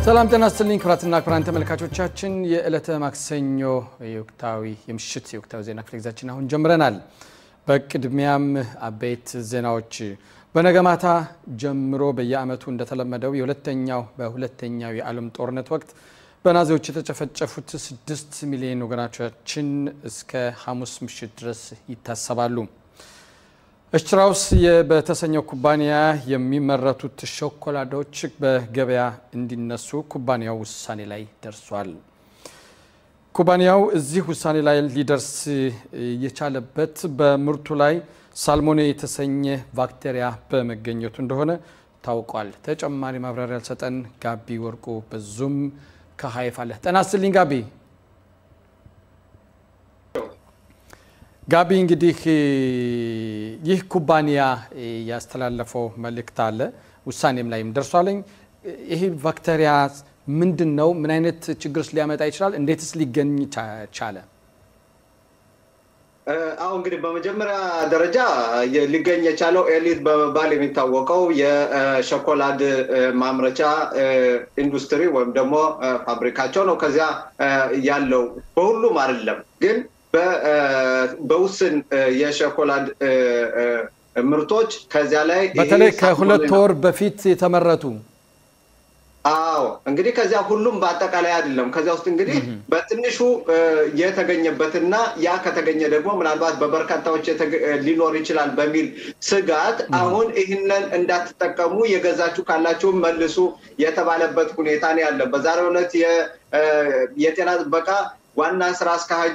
ሰላም ጤና ይስጥልኝ ክቡራትና ክቡራን ተመልካቾቻችን የዕለተ ማክሰኞ የወቅታዊ የምሽት የወቅታዊ ዜና ክፍለ ጊዜያችን አሁን ጀምረናል። በቅድሚያም አበይት ዜናዎች በነገ ማታ ጀምሮ በየዓመቱ እንደተለመደው የሁለተኛው በሁለተኛው የዓለም ጦርነት ወቅት በናዚዎች የተጨፈጨፉት ስድስት ሚሊዮን ወገናቻችን እስከ ሐሙስ ምሽት ድረስ ይታሰባሉ። እሽትራውስ በተሰኘው ኩባንያ የሚመረቱት ሾኮላዳዎች በገበያ እንዲነሱ ኩባንያው ውሳኔ ላይ ደርሷል። ኩባንያው እዚህ ውሳኔ ላይ ሊደርስ የቻለበት በምርቱ ላይ ሳልሞኔ የተሰኘ ባክቴሪያ በመገኘቱ እንደሆነ ታውቋል። ተጨማሪ ማብራሪያ ያልሰጠን ጋቢ ወርቁ በዙም ከሀይፍ አለ። ጤና ይስጥልኝ ጋቢ። ጋቢ እንግዲህ ይህ ኩባንያ ያስተላለፈው መልእክት አለ፣ ውሳኔም ላይም ደርሷለኝ። ይህ ባክቴሪያ ምንድን ነው? ምን አይነት ችግርስ ሊያመጣ ይችላል? እንዴትስ ሊገኝ ቻለ? አሁ እንግዲህ በመጀመሪያ ደረጃ ሊገኝ የቻለው ኤሊት በመባል የሚታወቀው የሾኮላድ ማምረቻ ኢንዱስትሪ ወይም ደግሞ ፋብሪካቸው ነው። ከዚያ ያለው በሁሉም አይደለም ግን በውስን የሾኮላድ ምርቶች ከዚያ ላይ በተለይ ከሁለት ወር በፊት የተመረቱ አዎ እንግዲህ ከዚያ ሁሉም በአጠቃላይ አይደለም። ከዚያ ውስጥ እንግዲህ በትንሹ የተገኘበትና ያ ከተገኘ ደግሞ ምናልባት በበርካታዎች ሊኖር ይችላል በሚል ስጋት አሁን ይህንን እንዳትጠቀሙ የገዛችሁ ካላችሁ መልሱ የተባለበት ሁኔታ ነው ያለ። በዛሬው ዕለት የጤና ጥበቃ ዋና ስራ አስኪያጅ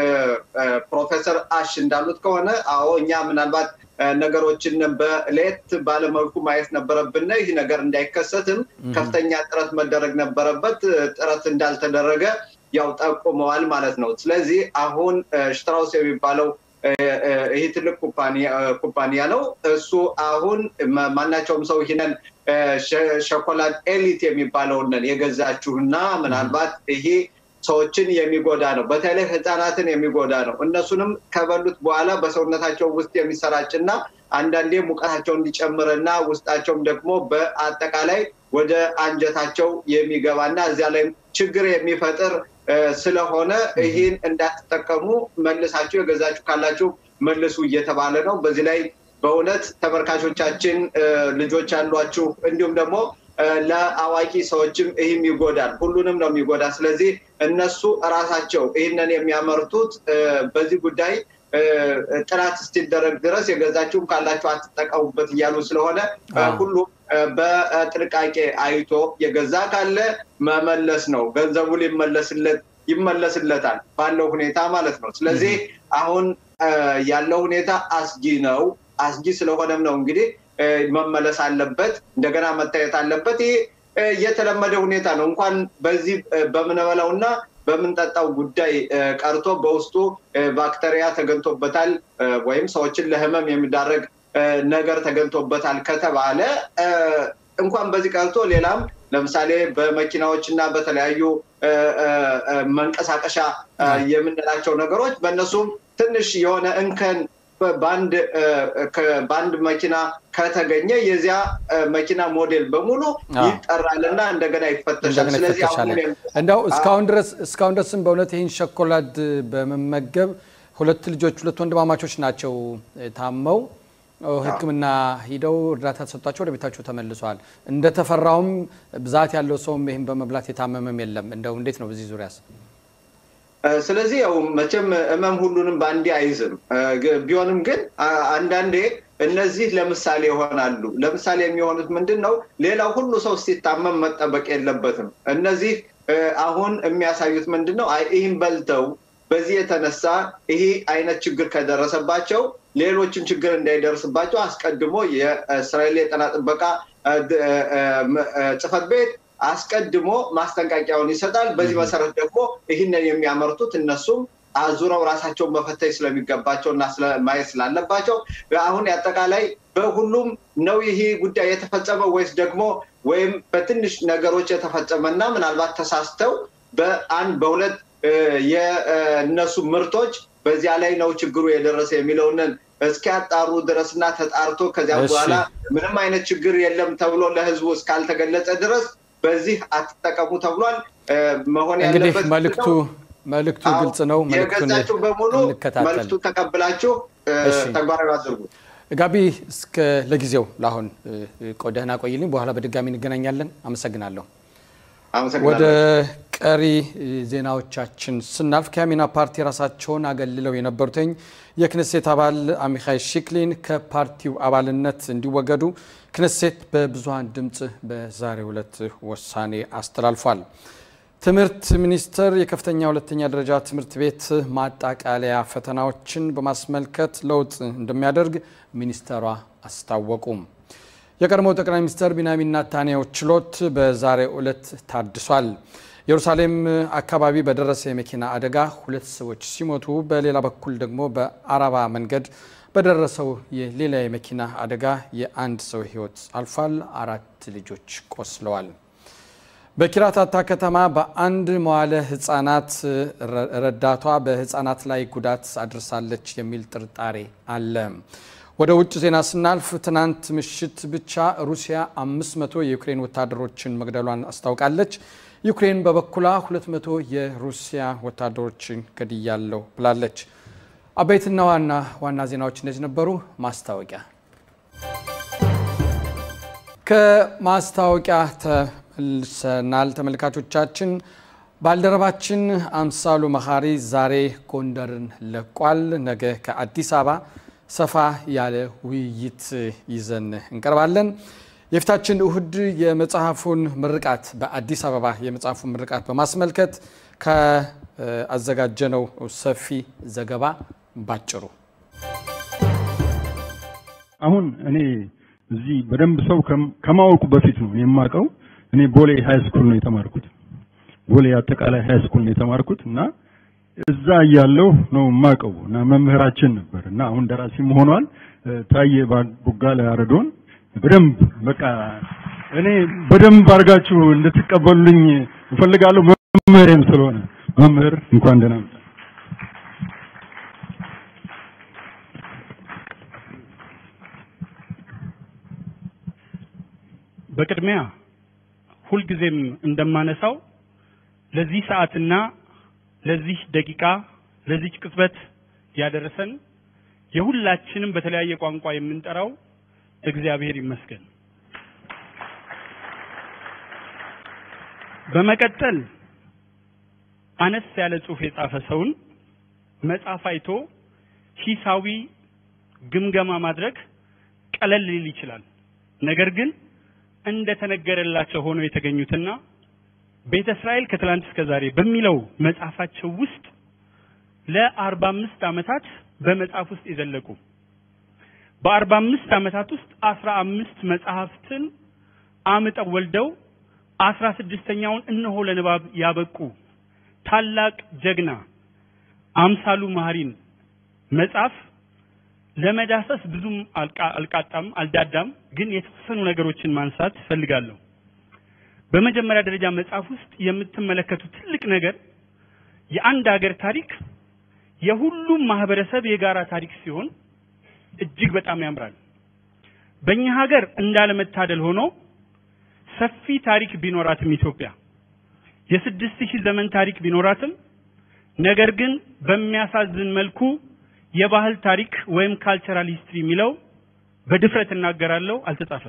ፕሮፌሰር አሽ እንዳሉት ከሆነ አዎ እኛ ምናልባት ነገሮችን በለየት ባለመልኩ ማየት ነበረብን። ይህ ነገር እንዳይከሰትም ከፍተኛ ጥረት መደረግ ነበረበት። ጥረት እንዳልተደረገ ያው ጠቁመዋል ማለት ነው። ስለዚህ አሁን ሽትራውስ የሚባለው ይህ ትልቅ ኩባንያ ነው። እሱ አሁን ማናቸውም ሰው ይህንን ሾኮላድ ኤሊት የሚባለውን የገዛችሁና ምናልባት ይሄ ሰዎችን የሚጎዳ ነው። በተለይ ህፃናትን የሚጎዳ ነው። እነሱንም ከበሉት በኋላ በሰውነታቸው ውስጥ የሚሰራጭና አንዳንዴ ሙቀታቸው እንዲጨምርና ውስጣቸውም ደግሞ በአጠቃላይ ወደ አንጀታቸው የሚገባና እዚያ ላይ ችግር የሚፈጥር ስለሆነ ይህን እንዳትጠቀሙ መልሳችሁ የገዛችሁ ካላችሁ መልሱ እየተባለ ነው። በዚህ ላይ በእውነት ተመልካቾቻችን ልጆች ያሏችሁ እንዲሁም ደግሞ ለአዋቂ ሰዎችም ይህም ይጎዳል። ሁሉንም ነው የሚጎዳ። ስለዚህ እነሱ እራሳቸው ይህንን የሚያመርቱት በዚህ ጉዳይ ጥናት እስኪደረግ ድረስ የገዛችሁም ካላችሁ አትጠቀሙበት እያሉ ስለሆነ ሁሉም በጥንቃቄ አይቶ የገዛ ካለ መመለስ ነው። ገንዘቡ ሊመለስለት ይመለስለታል ባለው ሁኔታ ማለት ነው። ስለዚህ አሁን ያለው ሁኔታ አስጊ ነው። አስጊ ስለሆነም ነው እንግዲህ መመለስ አለበት፣ እንደገና መታየት አለበት። ይህ የተለመደ ሁኔታ ነው። እንኳን በዚህ በምንበላው እና በምንጠጣው ጉዳይ ቀርቶ በውስጡ ባክተሪያ ተገኝቶበታል ወይም ሰዎችን ለሕመም የሚዳረግ ነገር ተገኝቶበታል ከተባለ እንኳን በዚህ ቀርቶ ሌላም ለምሳሌ በመኪናዎች እና በተለያዩ መንቀሳቀሻ የምንላቸው ነገሮች በእነሱም ትንሽ የሆነ እንከን በአንድ መኪና ከተገኘ የዚያ መኪና ሞዴል በሙሉ ይጠራልና እንደገና ይፈተሻል። ስለዚህ እንደው እስካሁን ድረስ እስካሁን ድረስም በእውነት ይህን ሾኮላድ በመመገብ ሁለት ልጆች ሁለት ወንድማማቾች ናቸው ታመው ሕክምና ሂደው እርዳታ ተሰጥቷቸው ወደ ቤታቸው ተመልሰዋል። እንደተፈራውም ብዛት ያለው ሰውም ይህን በመብላት የታመመም የለም። እንደው እንዴት ነው በዚህ ዙሪያስ? ስለዚህ ያው መቼም ህመም ሁሉንም በአንዴ አይዝም። ቢሆንም ግን አንዳንዴ እነዚህ ለምሳሌ ይሆናሉ። ለምሳሌ የሚሆኑት ምንድን ነው? ሌላው ሁሉ ሰው ሲታመም መጠበቅ የለበትም። እነዚህ አሁን የሚያሳዩት ምንድን ነው? ይህን በልተው በዚህ የተነሳ ይሄ አይነት ችግር ከደረሰባቸው ሌሎችም ችግር እንዳይደርስባቸው አስቀድሞ የእስራኤል የጤና ጥበቃ ጽሕፈት ቤት አስቀድሞ ማስጠንቀቂያውን ይሰጣል። በዚህ መሰረት ደግሞ ይህንን የሚያመርቱት እነሱም አዙረው ራሳቸውን መፈተሽ ስለሚገባቸው እና ማየት ስላለባቸው አሁን አጠቃላይ በሁሉም ነው ይሄ ጉዳይ የተፈጸመው ወይስ ደግሞ ወይም በትንሽ ነገሮች የተፈጸመና ምናልባት ተሳስተው በአንድ በሁለት የእነሱ ምርቶች በዚያ ላይ ነው ችግሩ የደረሰ የሚለውንን እስኪያጣሩ ድረስና ተጣርቶ ከዚያ በኋላ ምንም አይነት ችግር የለም ተብሎ ለሕዝቡ እስካልተገለጸ ድረስ በዚህ አትጠቀሙ ተብሏል። መሆን እንግዲህ ያለበት መልእክቱ መልእክቱ ግልጽ ነው። መልእክቱን የገዛችሁ በሙሉ እንከታተል። መልእክቱን ተቀብላችሁ እሺ። ተግባራዊ አድርጉ። ጋቢ እስከ ለጊዜው ለአሁን ቆደህና ቆይልኝ። በኋላ በድጋሚ እንገናኛለን። አመሰግናለሁ። ወደ አመሰግናለሁ። ቀሪ ዜናዎቻችን ስናልፍ ከያሚና ፓርቲ ራሳቸውን አገልለው የነበሩትኝ የክነሴት አባል አሚካይ ሺክሊን ከፓርቲው አባልነት እንዲወገዱ ክነሴት በብዙሀን ድምፅ በዛሬው ዕለት ውሳኔ አስተላልፏል። ትምህርት ሚኒስቴር የከፍተኛ ሁለተኛ ደረጃ ትምህርት ቤት ማጣቃለያ ፈተናዎችን በማስመልከት ለውጥ እንደሚያደርግ ሚኒስተሯ አስታወቁም። የቀድሞው ጠቅላይ ሚኒስትር ቢንያሚን ኔታንያሁ ችሎት በዛሬው ዕለት ታድሷል። ኢየሩሳሌም አካባቢ በደረሰ የመኪና አደጋ ሁለት ሰዎች ሲሞቱ፣ በሌላ በኩል ደግሞ በአረባ መንገድ በደረሰው የሌላ የመኪና አደጋ የአንድ ሰው ሕይወት አልፏል። አራት ልጆች ቆስለዋል። በኪራታታ ከተማ በአንድ መዋለ ሕጻናት ረዳቷ በሕጻናት ላይ ጉዳት አድርሳለች የሚል ጥርጣሬ አለ። ወደ ውጭ ዜና ስናልፍ ትናንት ምሽት ብቻ ሩሲያ 500 የዩክሬን ወታደሮችን መግደሏን አስታውቃለች። ዩክሬን በበኩሏ 200 የሩሲያ ወታደሮችን ገድያለሁ ብላለች። አበይትና ዋና ዋና ዜናዎች እነዚህ ነበሩ። ማስታወቂያ ከማስታወቂያ ተመልሰናል። ተመልካቾቻችን ባልደረባችን አምሳሉ መኻሪ ዛሬ ጎንደርን ለቋል። ነገ ከአዲስ አበባ ሰፋ ያለ ውይይት ይዘን እንቀርባለን። የፊታችን እሁድ የመጽሐፉን ምርቃት በአዲስ አበባ የመጽሐፉን ምርቃት በማስመልከት ከአዘጋጀነው ሰፊ ዘገባ ባጭሩ አሁን እኔ እዚህ በደንብ ሰው ከማወቁ በፊት ነው የማውቀው። እኔ ቦሌ ሃይ ስኩል ነው የተማርኩት። ቦሌ አጠቃላይ ሃይ ስኩል ነው የተማርኩት እና እዛ እያለሁ ነው የማውቀው እና መምህራችን ነበር እና አሁን ደራሲም ሆኗል። ታዬ ቦጋለ አረዶን በደንብ በቃ እኔ በደንብ አድርጋችሁ እንድትቀበሉልኝ እፈልጋለሁ። መምህሬም ስለሆነ መምህር እንኳን ደህና መጣ። በቅድሚያ ሁልጊዜም እንደማነሳው ለዚህ ሰዓትና ለዚህ ደቂቃ ለዚች ቅጽበት ያደረሰን የሁላችንም በተለያየ ቋንቋ የምንጠራው እግዚአብሔር ይመስገን። በመቀጠል አነስ ያለ ጽሑፍ የጻፈ ሰውን መጽሐፍ አይቶ ሂሳዊ ግምገማ ማድረግ ቀለል ሊል ይችላል። ነገር ግን እንደተነገረላቸው ሆነው የተገኙትና ቤተ እስራኤል ከትላንት እስከ ዛሬ በሚለው መጽሐፋቸው ውስጥ ለአርባ አምስት ዓመታት በመጽሐፍ ውስጥ የዘለቁ በአርባ አምስት ዓመታት ውስጥ አስራ አምስት መጽሐፍትን አምጠው ወልደው አስራ ስድስተኛውን እነሆ ለንባብ ያበቁ ታላቅ ጀግና አምሳሉ መሐሪን መጽሐፍ ለመዳሰስ ብዙም አልቃጣም አልዳዳም፣ ግን የተወሰኑ ነገሮችን ማንሳት ፈልጋለሁ። በመጀመሪያ ደረጃ መጽሐፍ ውስጥ የምትመለከቱት ትልቅ ነገር የአንድ ሀገር ታሪክ የሁሉም ማህበረሰብ የጋራ ታሪክ ሲሆን እጅግ በጣም ያምራል። በእኛ ሀገር እንዳለመታደል ሆኖ ሰፊ ታሪክ ቢኖራትም ኢትዮጵያ የስድስት ሺህ ዘመን ታሪክ ቢኖራትም ነገር ግን በሚያሳዝን መልኩ የባህል ታሪክ ወይም ካልቸራል ሂስትሪ የሚለው በድፍረት እናገራለሁ አልተጻፈም።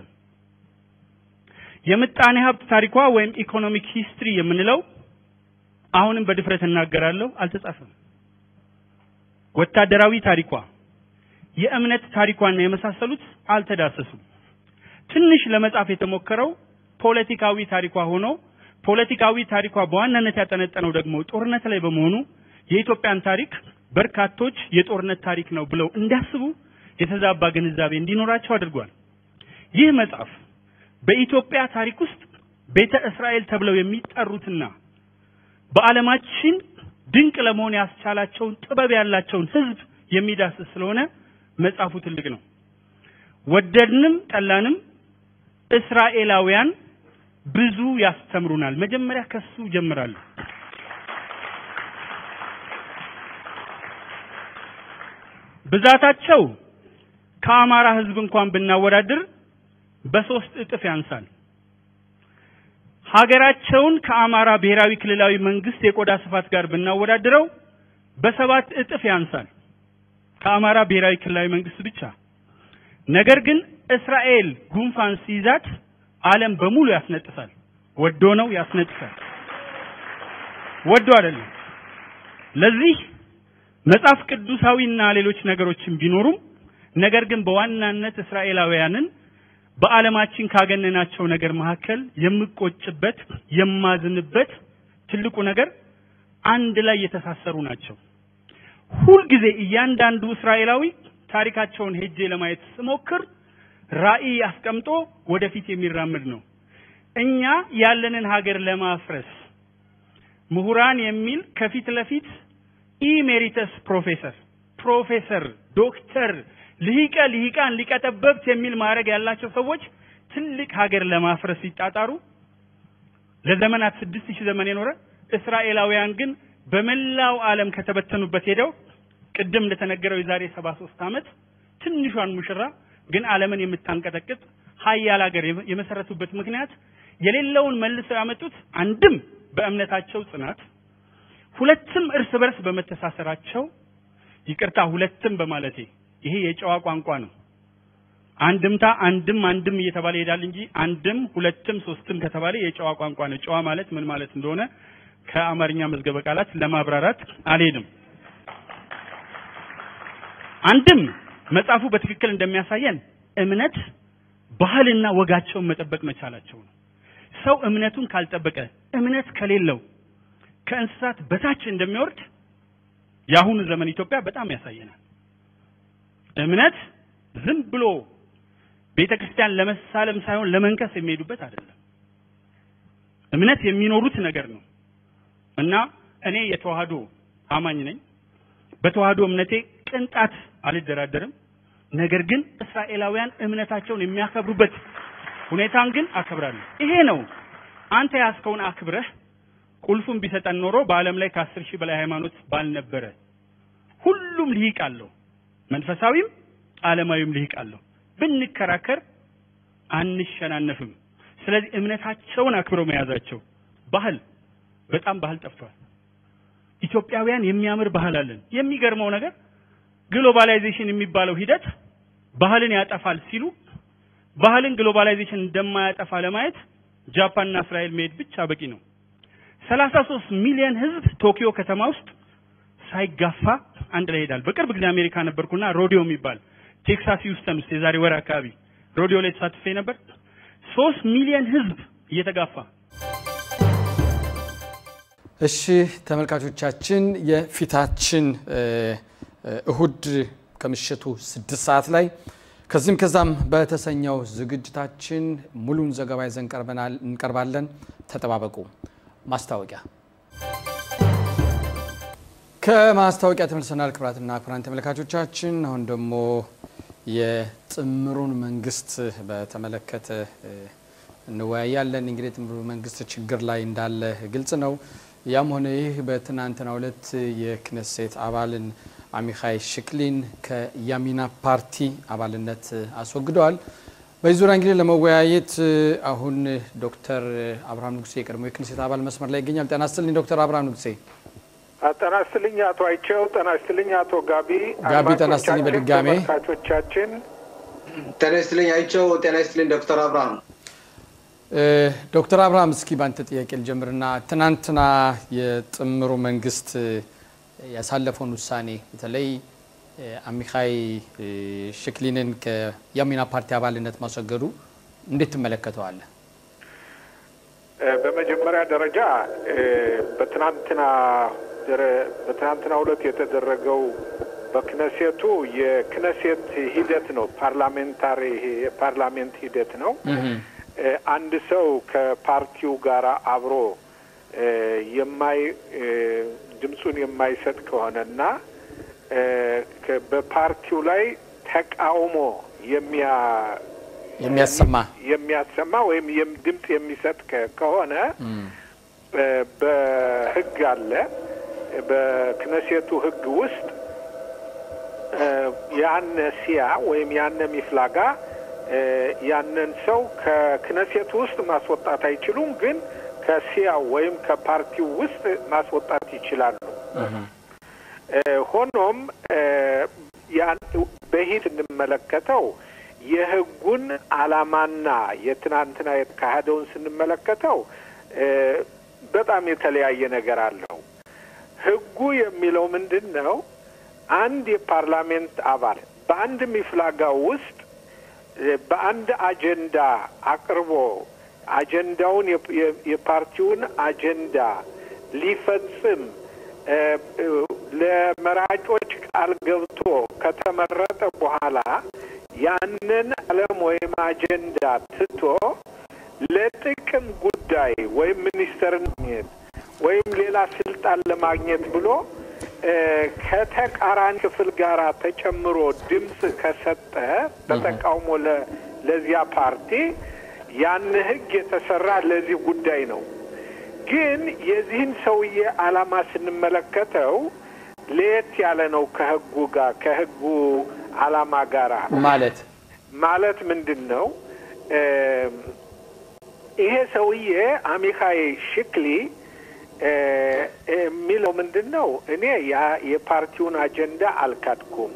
የምጣኔ ሀብት ታሪኳ ወይም ኢኮኖሚክ ሂስትሪ የምንለው አሁንም በድፍረት እናገራለሁ አልተጻፈም። ወታደራዊ ታሪኳ፣ የእምነት ታሪኳና የመሳሰሉት አልተዳሰሱም። ትንሽ ለመጻፍ የተሞከረው ፖለቲካዊ ታሪኳ ሆኖ ፖለቲካዊ ታሪኳ በዋናነት ያጠነጠነው ደግሞ ጦርነት ላይ በመሆኑ የኢትዮጵያን ታሪክ በርካቶች የጦርነት ታሪክ ነው ብለው እንዲያስቡ የተዛባ ግንዛቤ እንዲኖራቸው አድርጓል። ይህ መጽሐፍ በኢትዮጵያ ታሪክ ውስጥ ቤተ እስራኤል ተብለው የሚጠሩትና በዓለማችን ድንቅ ለመሆን ያስቻላቸውን ጥበብ ያላቸውን ሕዝብ የሚዳስስ ስለሆነ መጽሐፉ ትልቅ ነው። ወደድንም ጠላንም እስራኤላውያን ብዙ ያስተምሩናል። መጀመሪያ ከሱ ጀምራለሁ። ብዛታቸው ከአማራ ህዝብ እንኳን ብናወዳድር በሶስት እጥፍ ያንሳል። ሀገራቸውን ከአማራ ብሔራዊ ክልላዊ መንግስት የቆዳ ስፋት ጋር ብናወዳድረው በሰባት እጥፍ ያንሳል። ከአማራ ብሔራዊ ክልላዊ መንግስት ብቻ። ነገር ግን እስራኤል ጉንፋን ሲይዛት ዓለም በሙሉ ያስነጥሳል። ወዶ ነው ያስነጥሳል። ወዶ አይደለም። ለዚህ መጽሐፍ ቅዱሳዊና ሌሎች ነገሮችን ቢኖሩም ነገር ግን በዋናነት እስራኤላውያንን በዓለማችን ካገነናቸው ነገር መካከል የምቆጭበት የማዝንበት ትልቁ ነገር አንድ ላይ የተሳሰሩ ናቸው። ሁልጊዜ እያንዳንዱ እስራኤላዊ ታሪካቸውን ሄጄ ለማየት ስሞክር ራዕይ አስቀምጦ ወደፊት የሚራመድ ነው። እኛ ያለንን ሀገር ለማፍረስ ምሁራን የሚል ከፊት ለፊት ኢሜሪተስ ፕሮፌሰር ፕሮፌሰር ዶክተር ልሂቀ ልሂቃን ሊቀጠበብት የሚል ማዕረግ ያላቸው ሰዎች ትልቅ ሀገር ለማፍረስ ሲጣጣሩ ለዘመናት ስድስት ሺህ ዘመን የኖረ እስራኤላውያን ግን በመላው ዓለም ከተበተኑበት ሄደው ቅድም እንደተነገረው የዛሬ ሰባ ሶስት ዓመት ትንሿን ሙሽራ ግን ዓለምን የምታንቀጠቅጥ ሀያል ሀገር የመሰረቱበት ምክንያት የሌለውን መልሰው ያመጡት አንድም በእምነታቸው ጽናት፣ ሁለትም እርስ በርስ በመተሳሰራቸው ይቅርታ፣ ሁለትም በማለቴ ይሄ የጨዋ ቋንቋ ነው። አንድምታ አንድም አንድም እየተባለ ይሄዳል እንጂ አንድም ሁለትም ሶስትም ከተባለ የጨዋ ቋንቋ ነው። ጨዋ ማለት ምን ማለት እንደሆነ ከአማርኛ መዝገበ ቃላት ለማብራራት አልሄድም። አንድም መጽሐፉ በትክክል እንደሚያሳየን እምነት ባህልና ወጋቸውን መጠበቅ መቻላቸው ነው። ሰው እምነቱን ካልጠበቀ እምነት ከሌለው ከእንስሳት በታች እንደሚወርድ የአሁኑ ዘመን ኢትዮጵያ በጣም ያሳየናል። እምነት ዝም ብሎ ቤተ ክርስቲያን ለመሳለም ሳይሆን ለመንከስ የሚሄዱበት አይደለም። እምነት የሚኖሩት ነገር ነው እና እኔ የተዋህዶ አማኝ ነኝ። በተዋህዶ እምነቴ ቅንጣት አልደራደርም። ነገር ግን እስራኤላውያን እምነታቸውን የሚያከብሩበት ሁኔታን ግን አከብራለሁ። ይሄ ነው አንተ ያስከውን አክብረህ ቁልፉን ቢሰጠን ኖሮ በዓለም ላይ ከአስር ሺህ በላይ ሃይማኖት ባልነበረ። ሁሉም ልሂቅ አለው፣ መንፈሳዊም ዓለማዊም ልሂቅ አለው። ብንከራከር አንሸናነፍም። ስለዚህ እምነታቸውን አክብረው መያዛቸው ባህል በጣም ባህል ጠፍቷል። ኢትዮጵያውያን የሚያምር ባህል አለን። የሚገርመው ነገር ግሎባላይዜሽን የሚባለው ሂደት ባህልን ያጠፋል ሲሉ ባህልን ግሎባላይዜሽን እንደማያጠፋ ለማየት ጃፓንና እስራኤል መሄድ ብቻ በቂ ነው። ሰላሳ ሶስት ሚሊዮን ህዝብ ቶኪዮ ከተማ ውስጥ ሳይጋፋ አንድ ላይ ይሄዳል። በቅርብ ጊዜ አሜሪካ ነበርኩና ሮዲዮ የሚባል ቴክሳስ ሂውስተን ውስጥ የዛሬ ወር አካባቢ ሮዲዮ ላይ ተሳትፌ ነበር። ሶስት ሚሊዮን ህዝብ እየተጋፋ እሺ ተመልካቾቻችን የፊታችን እሁድ ከምሽቱ ስድስት ሰዓት ላይ ከዚህም ከዛም በተሰኘው ዝግጅታችን ሙሉን ዘገባ ይዘን እንቀርባለን። ተጠባበቁ። ማስታወቂያ ከማስታወቂያ ተመልሰናል። ክቡራትና ክቡራን ተመልካቾቻችን አሁን ደግሞ የጥምሩን መንግስት በተመለከተ እንወያያለን። እንግዲህ የጥምሩ መንግስት ችግር ላይ እንዳለ ግልጽ ነው። ያም ሆነ ይህ በትናንትናው ዕለት የክነሴት አባልን አሚኻይ ሽክሊን ከያሚና ፓርቲ አባልነት አስወግደዋል። በዚህ ዙሪያ እንግዲህ ለመወያየት አሁን ዶክተር አብርሃም ንጉሴ የቀድሞ የክነሴት አባል መስመር ላይ ይገኛል። ጤና ይስጥልኝ ዶክተር አብርሃም ንጉሴ። ጤና ይስጥልኝ አቶ አይቸው። ጤና ይስጥልኝ አቶ ጋቢ። ጋቢ ጤና ይስጥልኝ በድጋሜ ተመልካቾቻችን ጤና ይስጥልኝ አይቸው። ጤና ይስጥልኝ ዶክተር አብርሃም። ዶክተር አብርሃም እስኪ ባንተ ጥያቄ ልጀምርና ትናንትና የጥምሩ መንግስት ያሳለፈውን ውሳኔ በተለይ አሚኻይ ሽክሊንን ከያሚና ፓርቲ አባልነት ማስወገዱ እንዴት ትመለከተዋለህ? በመጀመሪያ ደረጃ በትናንትና በትናንትና ሁለት የተደረገው በክነሴቱ የክነሴት ሂደት ነው። ፓርላሜንታሪ የፓርላሜንት ሂደት ነው። አንድ ሰው ከፓርቲው ጋር አብሮ የማይ ድምፁን የማይሰጥ ከሆነና በፓርቲው ላይ ተቃውሞ የሚያ የሚያሰማ የሚያሰማ ወይም ድምፅ የሚሰጥ ከሆነ በሕግ አለ በክነሴቱ ሕግ ውስጥ ያነ ሲያ ወይም ያነ ሚፍላጋ ያንን ሰው ከክነሴቱ ውስጥ ማስወጣት አይችሉም፣ ግን ከሲያው ወይም ከፓርቲው ውስጥ ማስወጣት ይችላሉ። ሆኖም በሂድ እንመለከተው የህጉን ዓላማና የትናንትና የተካሄደውን ስንመለከተው በጣም የተለያየ ነገር አለው። ህጉ የሚለው ምንድን ነው? አንድ የፓርላሜንት አባል በአንድ ሚፍላጋ ውስጥ በአንድ አጀንዳ አቅርቦ አጀንዳውን የፓርቲውን አጀንዳ ሊፈጽም ለመራጮች ቃል ገብቶ ከተመረጠ በኋላ ያንን ዓለም ወይም አጀንዳ ትቶ ለጥቅም ጉዳይ ወይም ሚኒስተርነት ወይም ሌላ ስልጣን ለማግኘት ብሎ ከተቃራኒ ክፍል ጋር ተጨምሮ ድምፅ ከሰጠ በተቃውሞ ለዚያ ፓርቲ ያን ህግ የተሰራ ለዚህ ጉዳይ ነው። ግን የዚህን ሰውዬ ዓላማ ስንመለከተው ለየት ያለ ነው ከህጉ ጋር ከህጉ ዓላማ ጋራ ማለት ማለት ምንድን ነው? ይሄ ሰውዬ አሚካይ ሽክሊ የሚለው ምንድን ነው? እኔ ያ የፓርቲውን አጀንዳ አልካድኩም፣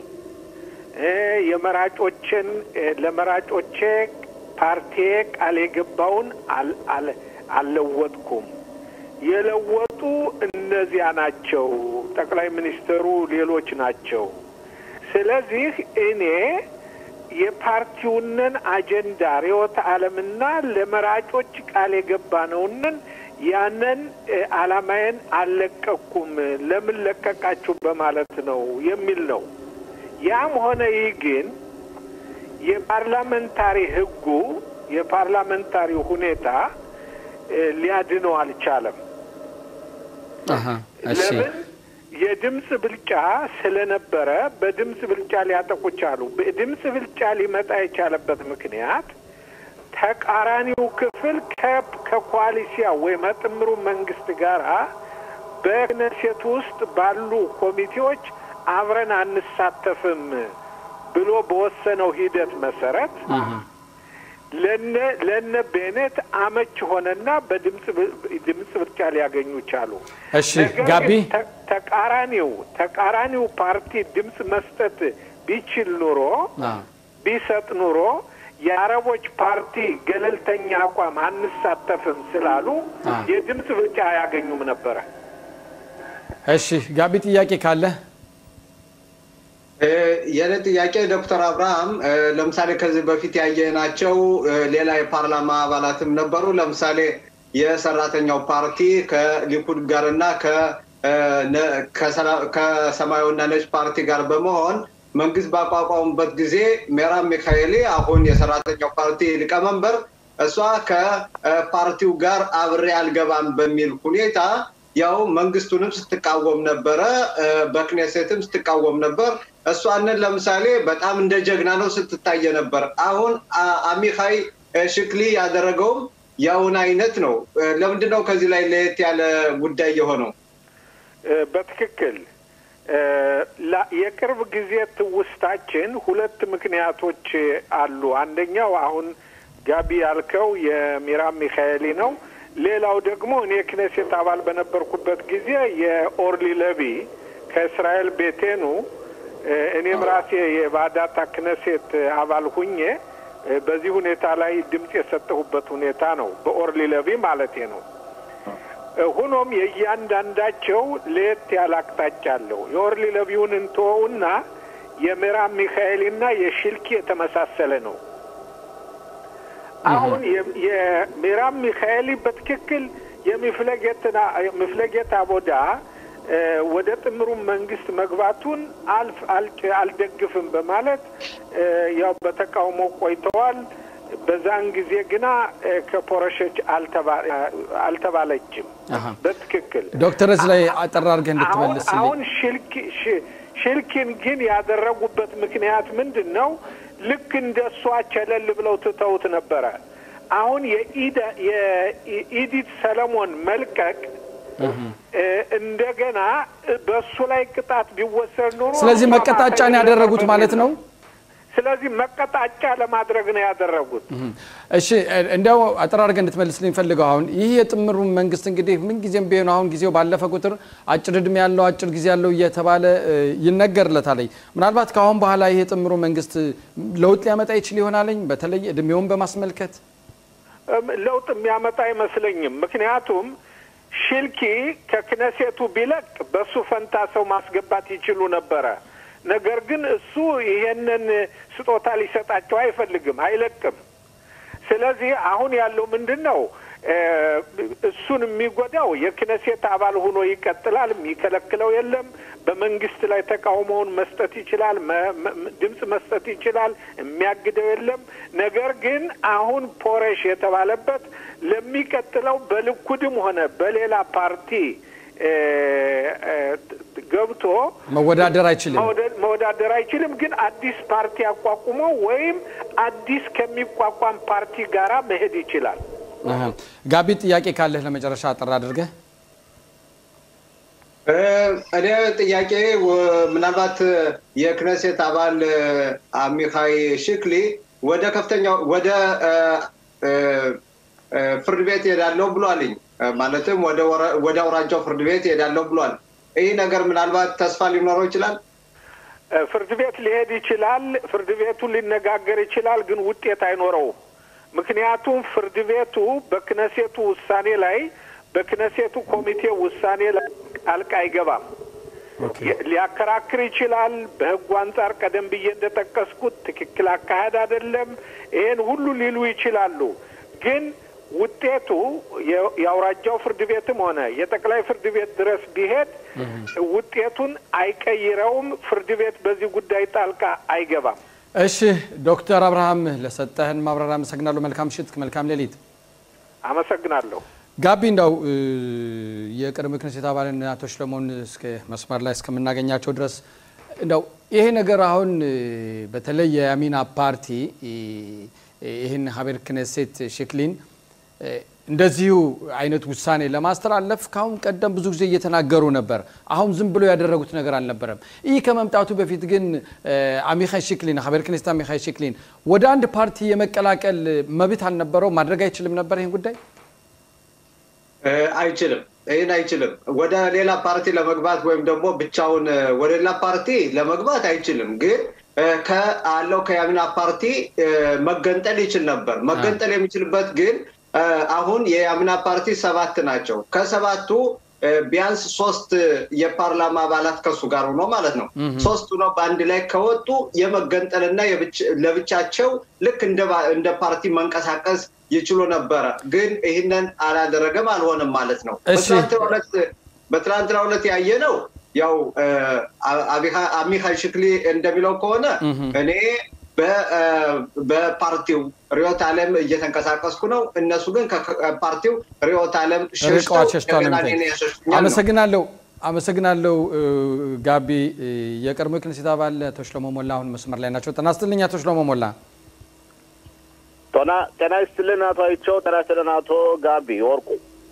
የመራጮችን ለመራጮቼ ፓርቲ ቃል የገባውን አልለወጥኩም። የለወጡ እነዚያ ናቸው፣ ጠቅላይ ሚኒስትሩ ሌሎች ናቸው። ስለዚህ እኔ የፓርቲውንን አጀንዳ ርዕዮተ ዓለምና ለመራጮች ቃል የገባነውንን ያንን ዓላማዬን አልለቀኩም፣ ለምን ለቀቃችሁ በማለት ነው የሚል ነው። ያም ሆነ ይህ ግን የፓርላመንታሪ ህጉ የፓርላመንታሪ ሁኔታ ሊያድነው አልቻለም። ለምን? የድምፅ ብልጫ ስለነበረ በድምፅ ብልጫ ሊያጠቁ ቻሉ። በድምፅ ብልጫ ሊመጣ የቻለበት ምክንያት ተቃራኒው ክፍል ከኮaliሲያ ወይም ጥምሩ መንግስት ጋር በክነሴት ውስጥ ባሉ ኮሚቴዎች አብረን አንሳተፍም ብሎ በወሰነው ሂደት መሰረት ለነ ለነ ቤኔት አመች ሆነና በድምፅ ድምፅ ብልጫ ሊያገኙ ቻሉ። እሺ ጋቢ ተቃራኒው ተቃራኒው ፓርቲ ድምፅ መስጠት ቢችል ኑሮ ቢሰጥ ኑሮ የአረቦች ፓርቲ ገለልተኛ አቋም አንሳተፍም ስላሉ የድምፅ ብልጫ አያገኙም ነበረ። እሺ ጋቢ ጥያቄ ካለ የኔ ጥያቄ ዶክተር አብርሃም ለምሳሌ ከዚህ በፊት ያየናቸው ሌላ የፓርላማ አባላትም ነበሩ። ለምሳሌ የሰራተኛው ፓርቲ ከሊኩድ ጋር እና ከሰማያዊና ነጭ ፓርቲ ጋር በመሆን መንግስት ባቋቋሙበት ጊዜ ሜራብ ሚካኤሊ አሁን የሰራተኛው ፓርቲ ሊቀመንበር እሷ ከፓርቲው ጋር አብሬ አልገባም በሚል ሁኔታ ያው መንግስቱንም ስትቃወም ነበረ፣ በክኔሴትም ስትቃወም ነበር። እሷንን ለምሳሌ በጣም እንደ ጀግና ነው ስትታየ ነበር። አሁን አሚካይ ሽክሊ ያደረገውም ያውን አይነት ነው። ለምንድን ነው ከዚህ ላይ ለየት ያለ ጉዳይ የሆነው? በትክክል የቅርብ ጊዜ ትውስታችን ሁለት ምክንያቶች አሉ። አንደኛው አሁን ጋቢ ያልከው የሚራም ሚካኤሊ ነው። ሌላው ደግሞ እኔ ክኔሴት አባል በነበርኩበት ጊዜ የኦርሊ ለቢ ከእስራኤል ቤቴኑ እኔም ራሴ የባዳታ ክነሴት አባል ሁኜ በዚህ ሁኔታ ላይ ድምፅ የሰጠሁበት ሁኔታ ነው። በኦርሊ ለቢ ማለቴ ነው። ሆኖም የእያንዳንዳቸው ለየት ያለ አቅጣጫ አለው። የኦርሊ ለቢውን እንተወውና የምዕራብ ሚካኤልና የሽልኪ የተመሳሰለ ነው። አሁን የምዕራብ ሚካኤሊ በትክክል የሚፍለጌት አቦዳ ወደ ጥምሩ መንግስት መግባቱን አልፍ አልደግፍም በማለት ያው በተቃውሞ ቆይተዋል። በዛን ጊዜ ግና ከፖረሸች አልተባለችም። በትክክል ዶክተር እዚህ ላይ አጠር አድርገህ እንድትመልስልኝ። አሁን ሽልኪን ግን ያደረጉበት ምክንያት ምንድን ነው? ልክ እንደ እሷ ቸለል ብለው ትተውት ነበረ። አሁን የኢዲት ሰለሞን መልቀቅ እንደገና በእሱ ላይ ቅጣት ቢወሰድ ኖሮ ስለዚህ መቀጣጫን ያደረጉት ማለት ነው። ስለዚህ መቀጣጫ ለማድረግ ነው ያደረጉት። እሺ እንዲያው አጠር አድርገህ እንድትመልስልኝ ፈልገው አሁን ይህ የጥምሩ መንግስት እንግዲህ ምንጊዜም ቢሆን አሁን ጊዜው ባለፈ ቁጥር አጭር እድሜ ያለው አጭር ጊዜ ያለው እየተባለ ይነገርለታለኝ። ምናልባት ከአሁን በኋላ ይህ የጥምሩ መንግስት ለውጥ ሊያመጣ ይችል ይሆናለኝ በተለይ እድሜውን በማስመልከት ለውጥ የሚያመጣ አይመስለኝም። ምክንያቱም ሽልኪ ከክነሴቱ ቢለቅ በሱ ፈንታ ሰው ማስገባት ይችሉ ነበረ። ነገር ግን እሱ ይሄንን ስጦታ ሊሰጣቸው አይፈልግም፣ አይለቅም። ስለዚህ አሁን ያለው ምንድን ነው? እሱን የሚጎዳው የክነሴት አባል ሆኖ ይቀጥላል። የሚከለክለው የለም። በመንግስት ላይ ተቃውሞውን መስጠት ይችላል፣ ድምፅ መስጠት ይችላል። የሚያግደው የለም። ነገር ግን አሁን ፖረሽ የተባለበት ለሚቀጥለው በልኩድም ሆነ በሌላ ፓርቲ ገብቶ መወዳደር አይችልም መወዳደር አይችልም። ግን አዲስ ፓርቲ አቋቁሞ ወይም አዲስ ከሚቋቋም ፓርቲ ጋራ መሄድ ይችላል። ጋቢ ጥያቄ ካለህ ለመጨረሻ አጠር አድርገህ። እኔ ጥያቄ ምናልባት የክነሴት አባል አሚካይ ሽክሊ ወደ ከፍተኛው ወደ ፍርድ ቤት ሄዳለሁ ብሏልኝ። ማለትም ወደ አውራጃው ፍርድ ቤት ሄዳለሁ ብሏል። ይህ ነገር ምናልባት ተስፋ ሊኖረው ይችላል። ፍርድ ቤት ሊሄድ ይችላል። ፍርድ ቤቱ ሊነጋገር ይችላል፣ ግን ውጤት አይኖረውም። ምክንያቱም ፍርድ ቤቱ በክነሴቱ ውሳኔ ላይ በክነሴቱ ኮሚቴ ውሳኔ ላይ ጣልቃ አይገባም። ሊያከራክር ይችላል። በሕጉ አንጻር ቀደም ብዬ እንደጠቀስኩት ትክክል አካሄድ አይደለም፣ ይሄን ሁሉ ሊሉ ይችላሉ። ግን ውጤቱ የአውራጃው ፍርድ ቤትም ሆነ የጠቅላይ ፍርድ ቤት ድረስ ቢሄድ ውጤቱን አይቀይረውም። ፍርድ ቤት በዚህ ጉዳይ ጣልቃ አይገባም። እሺ ዶክተር አብርሃም ለሰጠህን ማብራሪያ አመሰግናለሁ። መልካም ምሽት፣ መልካም ሌሊት። አመሰግናለሁ። ጋቢ እንዳው የቅድሞ ክነሴት አባልን አቶ ሽለሞን እስከ መስመር ላይ እስከምናገኛቸው ድረስ እንደው ይሄ ነገር አሁን በተለይ የአሚና ፓርቲ ይህን ሀቤር ክነሴት ሽክሊን እንደዚሁ አይነት ውሳኔ ለማስተላለፍ ከአሁን ቀደም ብዙ ጊዜ እየተናገሩ ነበር። አሁን ዝም ብሎ ያደረጉት ነገር አልነበረም። ይህ ከመምጣቱ በፊት ግን አሚኻይ ሽክሊን ሀቤር ክኔስት አሚኻይ ሽክሊን ወደ አንድ ፓርቲ የመቀላቀል መብት አልነበረው? ማድረግ አይችልም ነበር ይህን ጉዳይ? አይችልም። ይህን አይችልም። ወደ ሌላ ፓርቲ ለመግባት ወይም ደግሞ ብቻውን ወደ ሌላ ፓርቲ ለመግባት አይችልም ግን ከአለው ከያሚና ፓርቲ መገንጠል ይችል ነበር። መገንጠል የሚችልበት ግን አሁን የያሚና ፓርቲ ሰባት ናቸው። ከሰባቱ ቢያንስ ሶስት የፓርላማ አባላት ከሱ ጋር ሆኖ ማለት ነው። ሶስቱ ነው በአንድ ላይ ከወጡ የመገንጠልና ለብቻቸው ልክ እንደ ፓርቲ መንቀሳቀስ ይችሉ ነበረ። ግን ይህንን አላደረገም፣ አልሆነም ማለት ነው። በትናንትናው ዕለት ያየ ነው ያው አሚካይ ሽክሊ እንደሚለው ከሆነ እኔ በፓርቲው ርዕዮተ ዓለም እየተንቀሳቀስኩ ነው። እነሱ ግን ከፓርቲው ርዕዮተ ዓለም አመሰግናለሁ። አመሰግናለሁ ጋቢ። የቀድሞ ክነሴት አባል አቶ ሽሎሞ ሞላ አሁን መስመር ላይ ናቸው። ጤና ይስጥልኝ አቶ ሽሎሞ ሞላ። ጤና ይስጥልን አቶ አይቸው። ጤና ይስጥልን አቶ ጋቢ ወርቁ።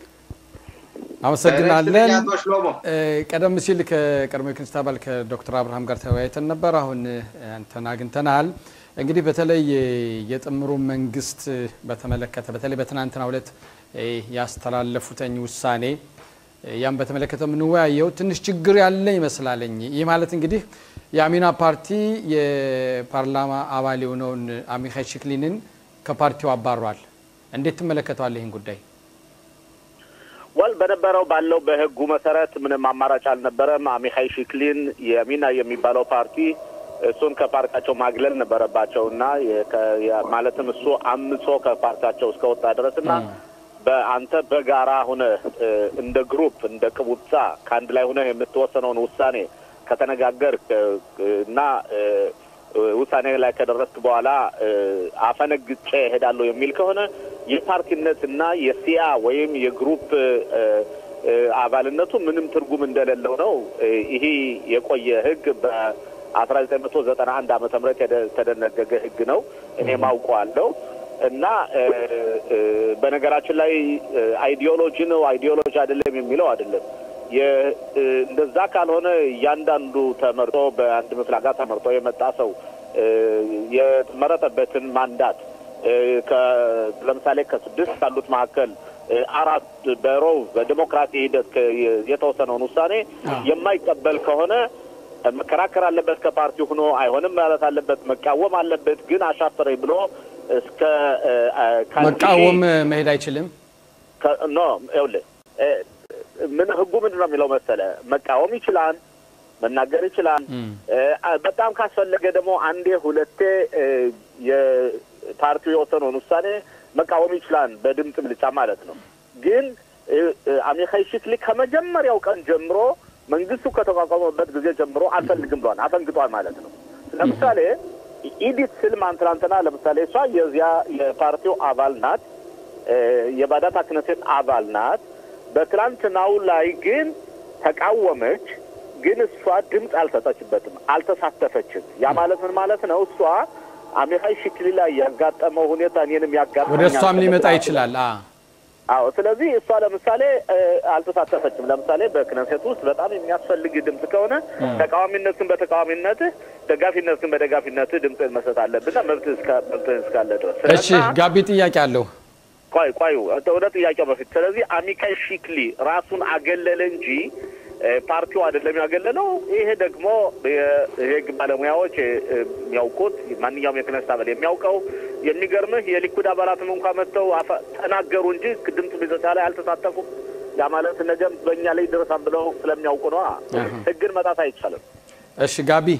አመሰግናለን። ቀደም ሲል ከቀድሞ የክንስት አባል ከዶክተር አብርሃም ጋር ተወያይተን ነበር። አሁን አንተን አግኝተናል። እንግዲህ በተለይ የጥምሩ መንግስት በተመለከተ በተለይ በትናንትናው ዕለት ያስተላለፉተኝ ውሳኔ ያም በተመለከተ የምንወያየው ትንሽ ችግር ያለ ይመስላለኝ። ይህ ማለት እንግዲህ የአሚና ፓርቲ የፓርላማ አባል የሆነውን አሚካይ ሽክሊንን ከፓርቲው አባሯል። እንዴት ትመለከተዋል ይህን ጉዳይ? ወል በነበረው ባለው በህጉ መሰረት ምንም አማራጭ አልነበረም። አሚካይ ሽክሊን የሚና የሚባለው ፓርቲ እሱን ከፓርቲያቸው ማግለል ነበረባቸው እና ማለትም እሱ አምጾ ከፓርቲያቸው እስከወጣ ድረስ እና በአንተ በጋራ ሁነ እንደ ግሩፕ እንደ ቅቡጻ ከአንድ ላይ ሁነ የምትወሰነውን ውሳኔ ከተነጋገር እና ውሳኔ ላይ ከደረስክ በኋላ አፈነግጬ እሄዳለሁ የሚል ከሆነ የፓርቲነት እና የሲያ ወይም የግሩፕ አባልነቱ ምንም ትርጉም እንደሌለው ነው። ይሄ የቆየ ህግ በአስራ ዘጠኝ መቶ ዘጠና አንድ ዓመተ ምህረት የተደነገገ ህግ ነው። እኔም አውቀዋለሁ። እና በነገራችን ላይ አይዲዮሎጂ ነው አይዲዮሎጂ አይደለም የሚለው አይደለም። እንደዛ ካልሆነ እያንዳንዱ ተመርጦ በአንድ ምፍላጋ ተመርጦ የመጣ ሰው የመረጠበትን ማንዳት ለምሳሌ ከስድስት ካሉት መካከል አራት በሮው በዲሞክራሲ ሂደት የተወሰነውን ውሳኔ የማይቀበል ከሆነ መከራከር አለበት። ከፓርቲ ሆኖ አይሆንም ማለት አለበት። መቃወም አለበት። ግን አሻፈረኝ ብሎ እስከ መቃወም መሄድ አይችልም። ኖ ይኸውልህ ምን ህጉ ምንድን ነው የሚለው መሰለ መቃወም ይችላል፣ መናገር ይችላል። በጣም ካስፈለገ ደግሞ አንዴ ሁለቴ የፓርቲው የወሰነውን ውሳኔ መቃወም ይችላል፣ በድምፅ ብልጫ ማለት ነው። ግን አሚኻይ ሽክሊ ከመጀመሪያው ቀን ጀምሮ መንግስቱ ከተቋቋመበት ጊዜ ጀምሮ አልፈልግም ብሏል፣ አፈንግጧል ማለት ነው። ለምሳሌ ኢዲት ስልማን ትናንትና ለምሳሌ እሷ የዚያ የፓርቲው አባል ናት፣ የባዳት ክነሴት አባል ናት። በትላንትናው ላይ ግን ተቃወመች። ግን እሷ ድምፅ አልሰጠችበትም፣ አልተሳተፈችም። ያ ማለት ምን ማለት ነው? እሷ አሚኻይ ሽክሊ ላይ ያጋጠመው ሁኔታ እኔንም ያጋጠመኛል። ወደ እሷም ሊመጣ ይችላል። አዎ። ስለዚህ እሷ ለምሳሌ አልተሳተፈችም። ለምሳሌ በክነሴት ውስጥ በጣም የሚያስፈልግ ድምፅ ከሆነ ተቃዋሚነትን በተቃዋሚነትህ ደጋፊነትን በደጋፊነትህ ድምፅ መስጠት አለብና መብትህ እስካለ ድረስ። እሺ፣ ጋቢ ጥያቄ አለው። ቆይ ቆይ፣ ወደ ጥያቄው በፊት ስለዚህ አሚካይ ሺክሊ ራሱን አገለለ እንጂ ፓርቲው አይደለም ያገለለው። ይሄ ደግሞ የህግ ባለሙያዎች የሚያውቁት ማንኛውም የክነስት አባል የሚያውቀው የሚገርምህ የሊኩድ አባላትም እንኳ መጥተው ተናገሩ እንጂ ድምፅ ቢዘጫ ላይ አልተሳተፉም። ያ ማለት ነገም በእኛ ላይ ይደረሳል ብለው ስለሚያውቁ ነው። ህግን መጣት አይቻልም። እሺ ጋቢ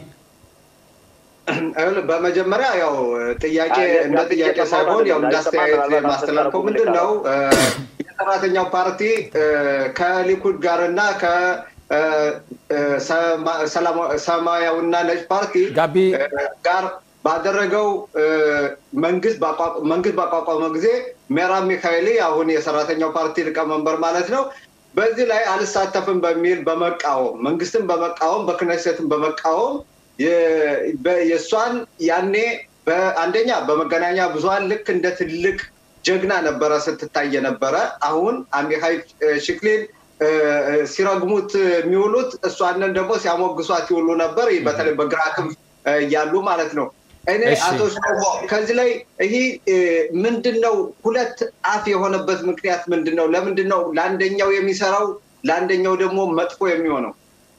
በመጀመሪያ ያው ጥያቄ እንደ ጥያቄ ሳይሆን ያው እንዳስተያየት ማስተላለፈው ምንድን ነው የሰራተኛው ፓርቲ ከሊኩድ ጋር እና ከሰማያዊና ነጭ ፓርቲ ጋር ባደረገው መንግስት መንግስት ባቋቋመ ጊዜ ሜራብ ሚካኤሊ አሁን የሰራተኛው ፓርቲ ሊቀመንበር ማለት ነው በዚህ ላይ አልሳተፍም በሚል በመቃወም መንግስትን በመቃወም በክነሴትን በመቃወም የእሷን ያኔ በአንደኛ በመገናኛ ብዙኃን ልክ እንደ ትልቅ ጀግና ነበረ ስትታይ የነበረ። አሁን አሚሃይ ሽክሊን ሲረግሙት የሚውሉት እሷንን ደግሞ ሲያሞግሷት ይውሉ ነበር። በተለይ በግራ ክንፍ እያሉ ማለት ነው። እኔ አቶ ሽሎሞ ከዚህ ላይ ይህ ምንድን ነው ሁለት አፍ የሆነበት ምክንያት ምንድን ነው? ለምንድን ነው ለአንደኛው የሚሰራው ለአንደኛው ደግሞ መጥፎ የሚሆነው?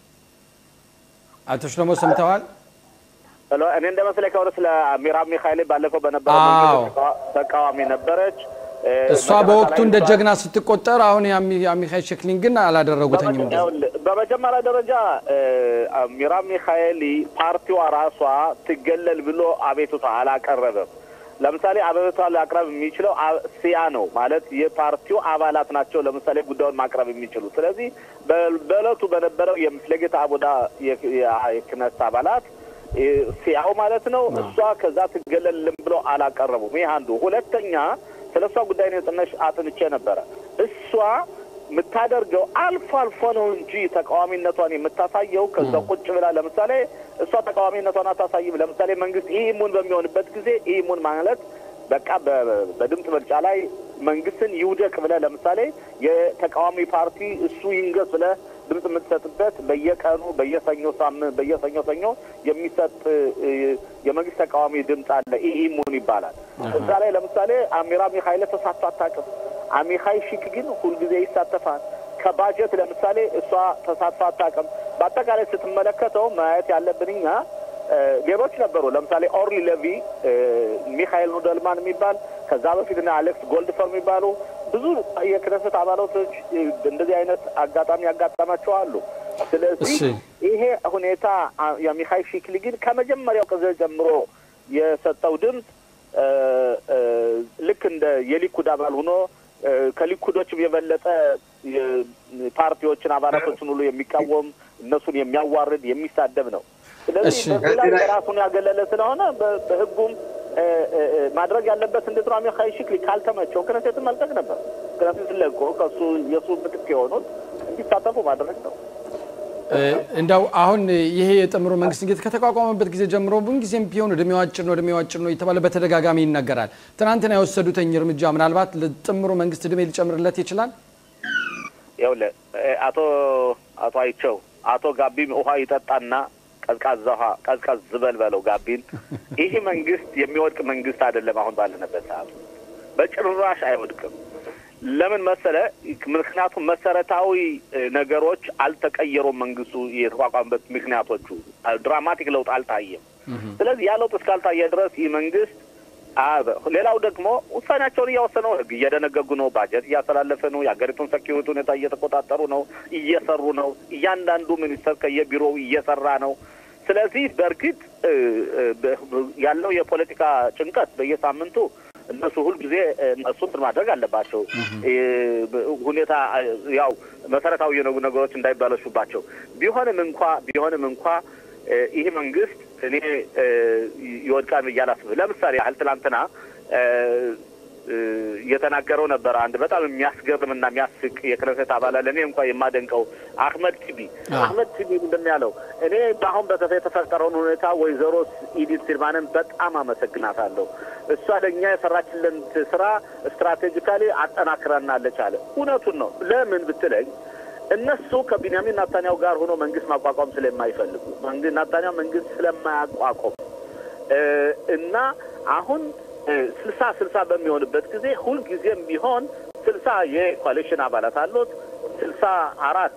አቶ ሽሎሞ ሰምተዋል? እኔ እንደ መሰለኝ ከሆነ ስለ ሚራብ ሚካኤል ባለፈው በነበረው ተቃዋሚ ነበረች። እሷ በወቅቱ እንደ ጀግና ስትቆጠር፣ አሁን የአሚካኤል ሸክሊን ግን አላደረጉትኝም። በመጀመሪያ ደረጃ ሚራብ ሚካኤሊ ፓርቲዋ ራሷ ትገለል ብሎ አቤቱታ አላቀረበም። ለምሳሌ አቤቱታ ሊያቅረብ የሚችለው ሲያ ነው ማለት የፓርቲው አባላት ናቸው። ለምሳሌ ጉዳዩን ማቅረብ የሚችሉ ስለዚህ በእለቱ በነበረው የምፍለጌታ አቡዳ የክነት አባላት ሲያው ማለት ነው። እሷ ከዛ ትገለልም ብሎ አላቀረቡም። ይህ አንዱ። ሁለተኛ ስለ እሷ ጉዳይ ነው ጥነሽ አጥንቼ ነበረ። እሷ የምታደርገው አልፎ አልፎ ነው እንጂ ተቃዋሚነቷን የምታሳየው ከዛ ቁጭ ብላ ለምሳሌ እሷ ተቃዋሚነቷን አታሳይም። ለምሳሌ መንግስት ይህ ሙን በሚሆንበት ጊዜ ይህ ሙን ማለት በቃ በድምፅ ምርጫ ላይ መንግስትን ይውደቅ ብለህ ለምሳሌ የተቃዋሚ ፓርቲ እሱ ይንገስ ብለህ ድምፅ የምትሰጥበት በየቀኑ በየሰኞ ሳምንት በየሰኞ ሰኞ የሚሰጥ የመንግስት ተቃዋሚ ድምፅ አለ። ኢሙን ይባላል። እዛ ላይ ለምሳሌ አሚራ ሚካኤል ተሳትፎ አታውቅም። አሚካይ ሺክ ግን ሁልጊዜ ይሳተፋል። ከባጀት ለምሳሌ እሷ ተሳትፎ አታውቅም። በአጠቃላይ ስትመለከተው ማየት ያለብን እኛ ሌሎች ነበሩ። ለምሳሌ ኦርሊ ሌቪ፣ ሚካኤል ኑደልማን የሚባል ከዛ በፊት እና አሌክስ ጎልድፈር የሚባሉ ብዙ የክነሰት አባላቶች እንደዚህ አይነት አጋጣሚ ያጋጠማቸው አሉ። ስለዚህ ይሄ ሁኔታ የሚካኤል ሺክሊ ግን ከመጀመሪያው ጊዜ ጀምሮ የሰጠው ድምፅ ልክ እንደ የሊኩድ አባል ሆኖ ከሊኩዶችም የበለጠ ፓርቲዎችን አባላቶችን ሁሉ የሚቃወም እነሱን የሚያዋርድ የሚሳደብ ነው። ስለዚህ በዚህ ላይ የራሱን ያገለለ ስለሆነ በህጉም ማድረግ ያለበት እንዴት ነው? አሚካኤል ሺክሊ ካልተመቸው ክነሴትን መልቀቅ ነበር። ክነሴትን ለቆ ከሱ የሱ ምትክ የሆኑት እንዲሳተፉ ማድረግ ነው። እንደው አሁን ይሄ የጥምሩ መንግስት እንግዲህ ከተቋቋመበት ጊዜ ጀምሮ ጊዜም ቢሆን እድሜው አጭር ነው እድሜው አጭር ነው የተባለ በተደጋጋሚ ይነገራል። ትናንትና የወሰዱትኝ እርምጃ ምናልባት ለጥምሩ መንግስት እድሜ ሊጨምርለት ይችላል። ይኸውልህ አቶ አቶ አይቸው አቶ ጋቢም ውሃ ይጠጣና ቀዝቃዛ ውሃ ቀዝቀዝ ዝበል በለው ጋቢን። ይህ መንግስት የሚወድቅ መንግስት አይደለም። አሁን ባለንበት ሰዓት በጭራሽ አይወድቅም። ለምን መሰለ? ምክንያቱም መሰረታዊ ነገሮች አልተቀየሩም። መንግስቱ የተቋቋመበት ምክንያቶቹ ድራማቲክ ለውጥ አልታየም። ስለዚህ ያ ለውጥ እስካልታየ ድረስ ይህ መንግስት ሌላው ደግሞ ውሳኔያቸውን እያወሰኑ ህግ እየደነገጉ ነው። ባጀት እያስተላለፈ ነው። የሀገሪቱን ሰኪሪቲ ሁኔታ እየተቆጣጠሩ ነው፣ እየሰሩ ነው። እያንዳንዱ ሚኒስተር ከየቢሮው እየሰራ ነው። ስለዚህ በእርግጥ ያለው የፖለቲካ ጭንቀት በየሳምንቱ እነሱ ሁልጊዜ እነሱ እንትን ማድረግ አለባቸው። ሁኔታ ያው መሰረታዊ የነጉ ነገሮች እንዳይባለሹባቸው ቢሆንም እንኳ ቢሆንም እንኳ ይህ መንግስት እኔ ይወድቃል ብዬ አላስብም። ለምሳሌ ያህል ትላንትና የተናገረው ነበር አንድ በጣም የሚያስገርም እና የሚያስቅ የክነሴት አባላት ለእኔ እንኳ የማደንቀው አህመድ ቲቢ አህመድ ቲቢ ምንድን ነው ያለው? እኔ በአሁን በተፈ የተፈጠረውን ሁኔታ ወይዘሮ ኢዲት ሲልማንን በጣም አመሰግናታለሁ። እሷ ለእኛ የሰራችልን ስራ ስትራቴጂካሊ አጠናክረናለች አለ። እውነቱን ነው። ለምን ብትለኝ እነሱ ከቢንያሚን ናታንያው ጋር ሆኖ መንግስት ማቋቋም ስለማይፈልጉ መንግስት ናታንያው መንግስት ስለማያቋቋም እና አሁን ስልሳ ስልሳ በሚሆንበት ጊዜ ሁልጊዜም ቢሆን ስልሳ የኮalition አባላት አሉት። ስልሳ አራት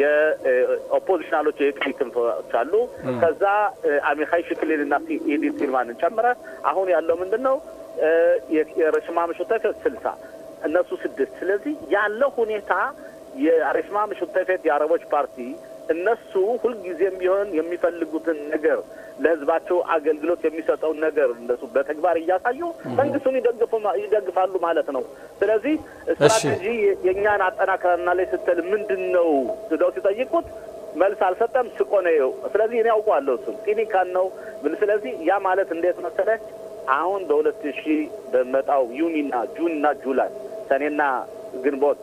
የኦፖዚሽናሎች የቀኝ ክንፎች አሉ። ከዛ አሚኻይ ሽክሊን እና ኢዲት ሲልማንን ጨምረ አሁን ያለው ምንድን ነው የረሽማ ምሹተፍ ስልሳ እነሱ ስድስት። ስለዚህ ያለው ሁኔታ የአሬሽማ ምሹተፌት የአረቦች ፓርቲ እነሱ ሁልጊዜም ቢሆን የሚፈልጉትን ነገር ለህዝባቸው አገልግሎት የሚሰጠውን ነገር እነሱ በተግባር እያሳዩ መንግስቱን ይደግፋሉ ማለት ነው። ስለዚህ ስትራቴጂ የእኛን አጠናክረና ላይ ስትል ምንድን ነው ስለው ሲጠይቁት መልስ አልሰጠም። ስቆ ነው። ስለዚህ እኔ ያውቀዋለሁ እሱም ጢኒካን ነው። ስለዚህ ያ ማለት እንዴት መሰለህ አሁን በሁለት ሺህ በመጣው ዩኒና ጁንና ጁላይ ሰኔና ግንቦት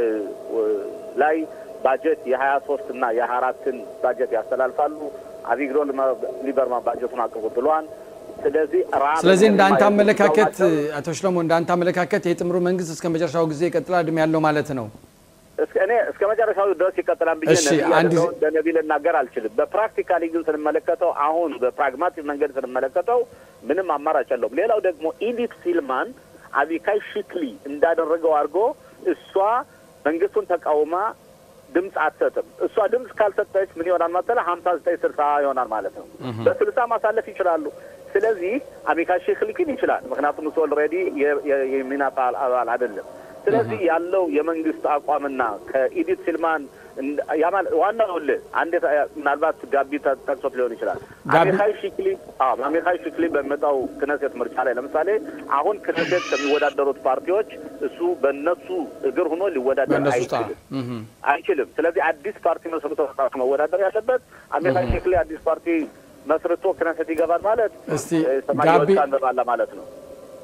ላይ ባጀት የሀያ ሶስት እና የሀያ አራትን ባጀት ያስተላልፋሉ። አቢግዶ ሊበርማን ባጀቱን አቅርቡ ብሏል። ስለዚህ ስለዚህ እንዳንተ አመለካከት አቶ ሽለሞ እንዳንተ አመለካከት የጥምሩ መንግስት እስከ መጨረሻው ጊዜ ይቀጥላል እድሜ ያለው ማለት ነው? እኔ እስከ መጨረሻው ድረስ ይቀጥላል ብዬ በነቢ ልናገር አልችልም። በፕራክቲካሊ ግን ስንመለከተው አሁን በፕራግማቲክ መንገድ ስንመለከተው ምንም አማራጭ የለውም። ሌላው ደግሞ ኢዲት ሲልማን አቢካይ ሽክሊ እንዳደረገው አድርጎ እሷ መንግስቱን ተቃውማ ድምፅ አትሰጥም። እሷ ድምፅ ካልሰጠች ምን ይሆናል መሰለህ? ሀምሳ ዘጠኝ ስልሳ ይሆናል ማለት ነው። በስልሳ ማሳለፍ ይችላሉ። ስለዚህ አሚካ ሼክ ሊክን ይችላል። ምክንያቱም እሱ ኦልሬዲ የሚናፓ አባል አይደለም። ስለዚህ ያለው የመንግስት አቋምና ከኢዲት ሲልማን ዋናው ልህ አንድ ምናልባት ጋቢ ጠቅሶት ሊሆን ይችላል። አሚካይ ሽክሊ አሚካይ ሽክሊ በሚመጣው ክነሴት ምርጫ ላይ ለምሳሌ አሁን ክነሴት ከሚወዳደሩት ፓርቲዎች እሱ በእነሱ እግር ሆኖ ሊወዳደር አይችልም አይችልም። ስለዚህ አዲስ ፓርቲ መስርቶ መወዳደር ያለበት አሚካይ ሽክሊ አዲስ ፓርቲ መስርቶ ክነሴት ይገባል ማለት ሰማያዎች አንበባላ ማለት ነው።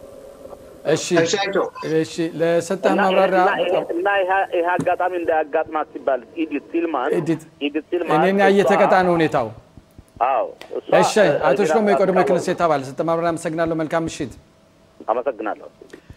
እሺ እሺ፣ ለሰጠህ ማብራሪያ እና ይሄ አጋጣሚ እንዳያጋጥማት ሲባል ኢዲት ሲልማን ኢዲት ሲልማን እኔን ያየ ተቀጣ ነው ሁኔታው። አዎ እሺ፣ አቶ ሽሎሞ የቀድሞ የክነሴት አባል ሰጠህ ማብራሪያ አመሰግናለሁ። መልካም ምሽት። አመሰግናለሁ።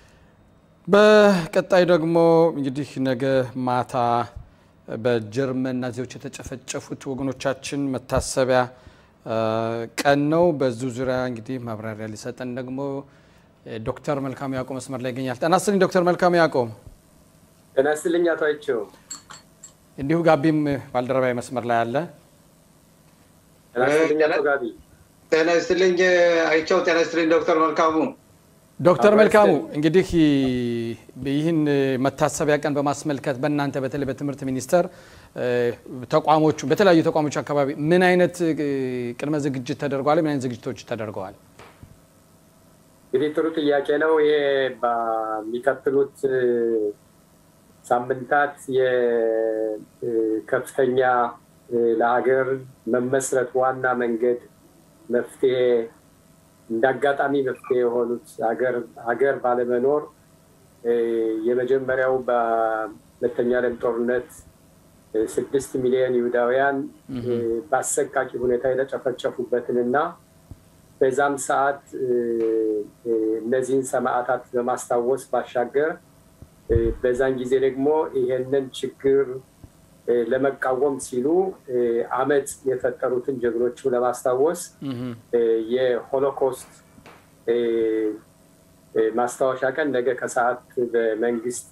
በቀጣይ ደግሞ እንግዲህ ነገ ማታ በጀርመን ናዚዎች የተጨፈጨፉት ወገኖቻችን መታሰቢያ ቀን ነው። በዙ ዙሪያ እንግዲህ ማብራሪያ ሊሰጠን ደግሞ ዶክተር መልካሙ ያዕቆብ መስመር ላይ ይገኛል። ጤና ይስጥልኝ ዶክተር መልካሙ ያዕቆብ። ጤና ይስጥልኝ አቶ አይቼው። እንዲሁ ጋቢም ባልደረባዊ መስመር ላይ አለ። ጤና ይስጥልኝ አቶ ጋቢ። ጤና ይስጥልኝ አይቼው። ጤና ይስጥልኝ ዶክተር መልካሙ። ዶክተር መልካሙ እንግዲህ ይህን መታሰቢያ ቀን በማስመልከት በእናንተ በተለይ በትምህርት ሚኒስቴር ተቋሞቹ በተለያዩ ተቋሞች አካባቢ ምን አይነት ቅድመ ዝግጅት ተደርገዋል? ምን አይነት ዝግጅቶች ተደርገዋል? እንግዲህ ጥሩ ጥያቄ ነው። ይሄ በሚቀጥሉት ሳምንታት የከፍተኛ ለሀገር መመስረት ዋና መንገድ መፍትሄ እንደ አጋጣሚ መፍትሄ የሆኑት ሀገር ባለመኖር የመጀመሪያው በሁለተኛ ዓለም ጦርነት ስድስት ሚሊዮን ይሁዳውያን በአሰቃቂ ሁኔታ የተጨፈጨፉበትንና በዛም ሰዓት እነዚህን ሰማዕታት በማስታወስ ባሻገር በዛን ጊዜ ደግሞ ይሄንን ችግር ለመቃወም ሲሉ አመፅ የፈጠሩትን ጀግኖቹ ለማስታወስ የሆሎኮስት ማስታወሻ ቀን ነገ ከሰዓት በመንግስት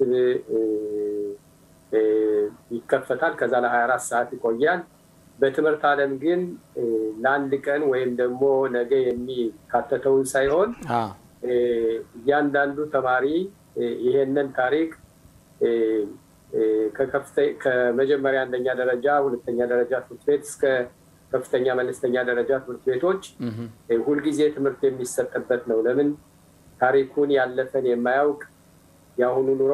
ይከፈታል። ከዛ ለሀያ አራት ሰዓት ይቆያል። በትምህርት ዓለም ግን ለአንድ ቀን ወይም ደግሞ ነገ የሚካተተውን ሳይሆን እያንዳንዱ ተማሪ ይሄንን ታሪክ ከመጀመሪያ አንደኛ ደረጃ፣ ሁለተኛ ደረጃ ትምህርት ቤት እስከ ከፍተኛ መለስተኛ ደረጃ ትምህርት ቤቶች ሁልጊዜ ትምህርት የሚሰጥበት ነው። ለምን ታሪኩን ያለፈን የማያውቅ የአሁኑ ኑሮ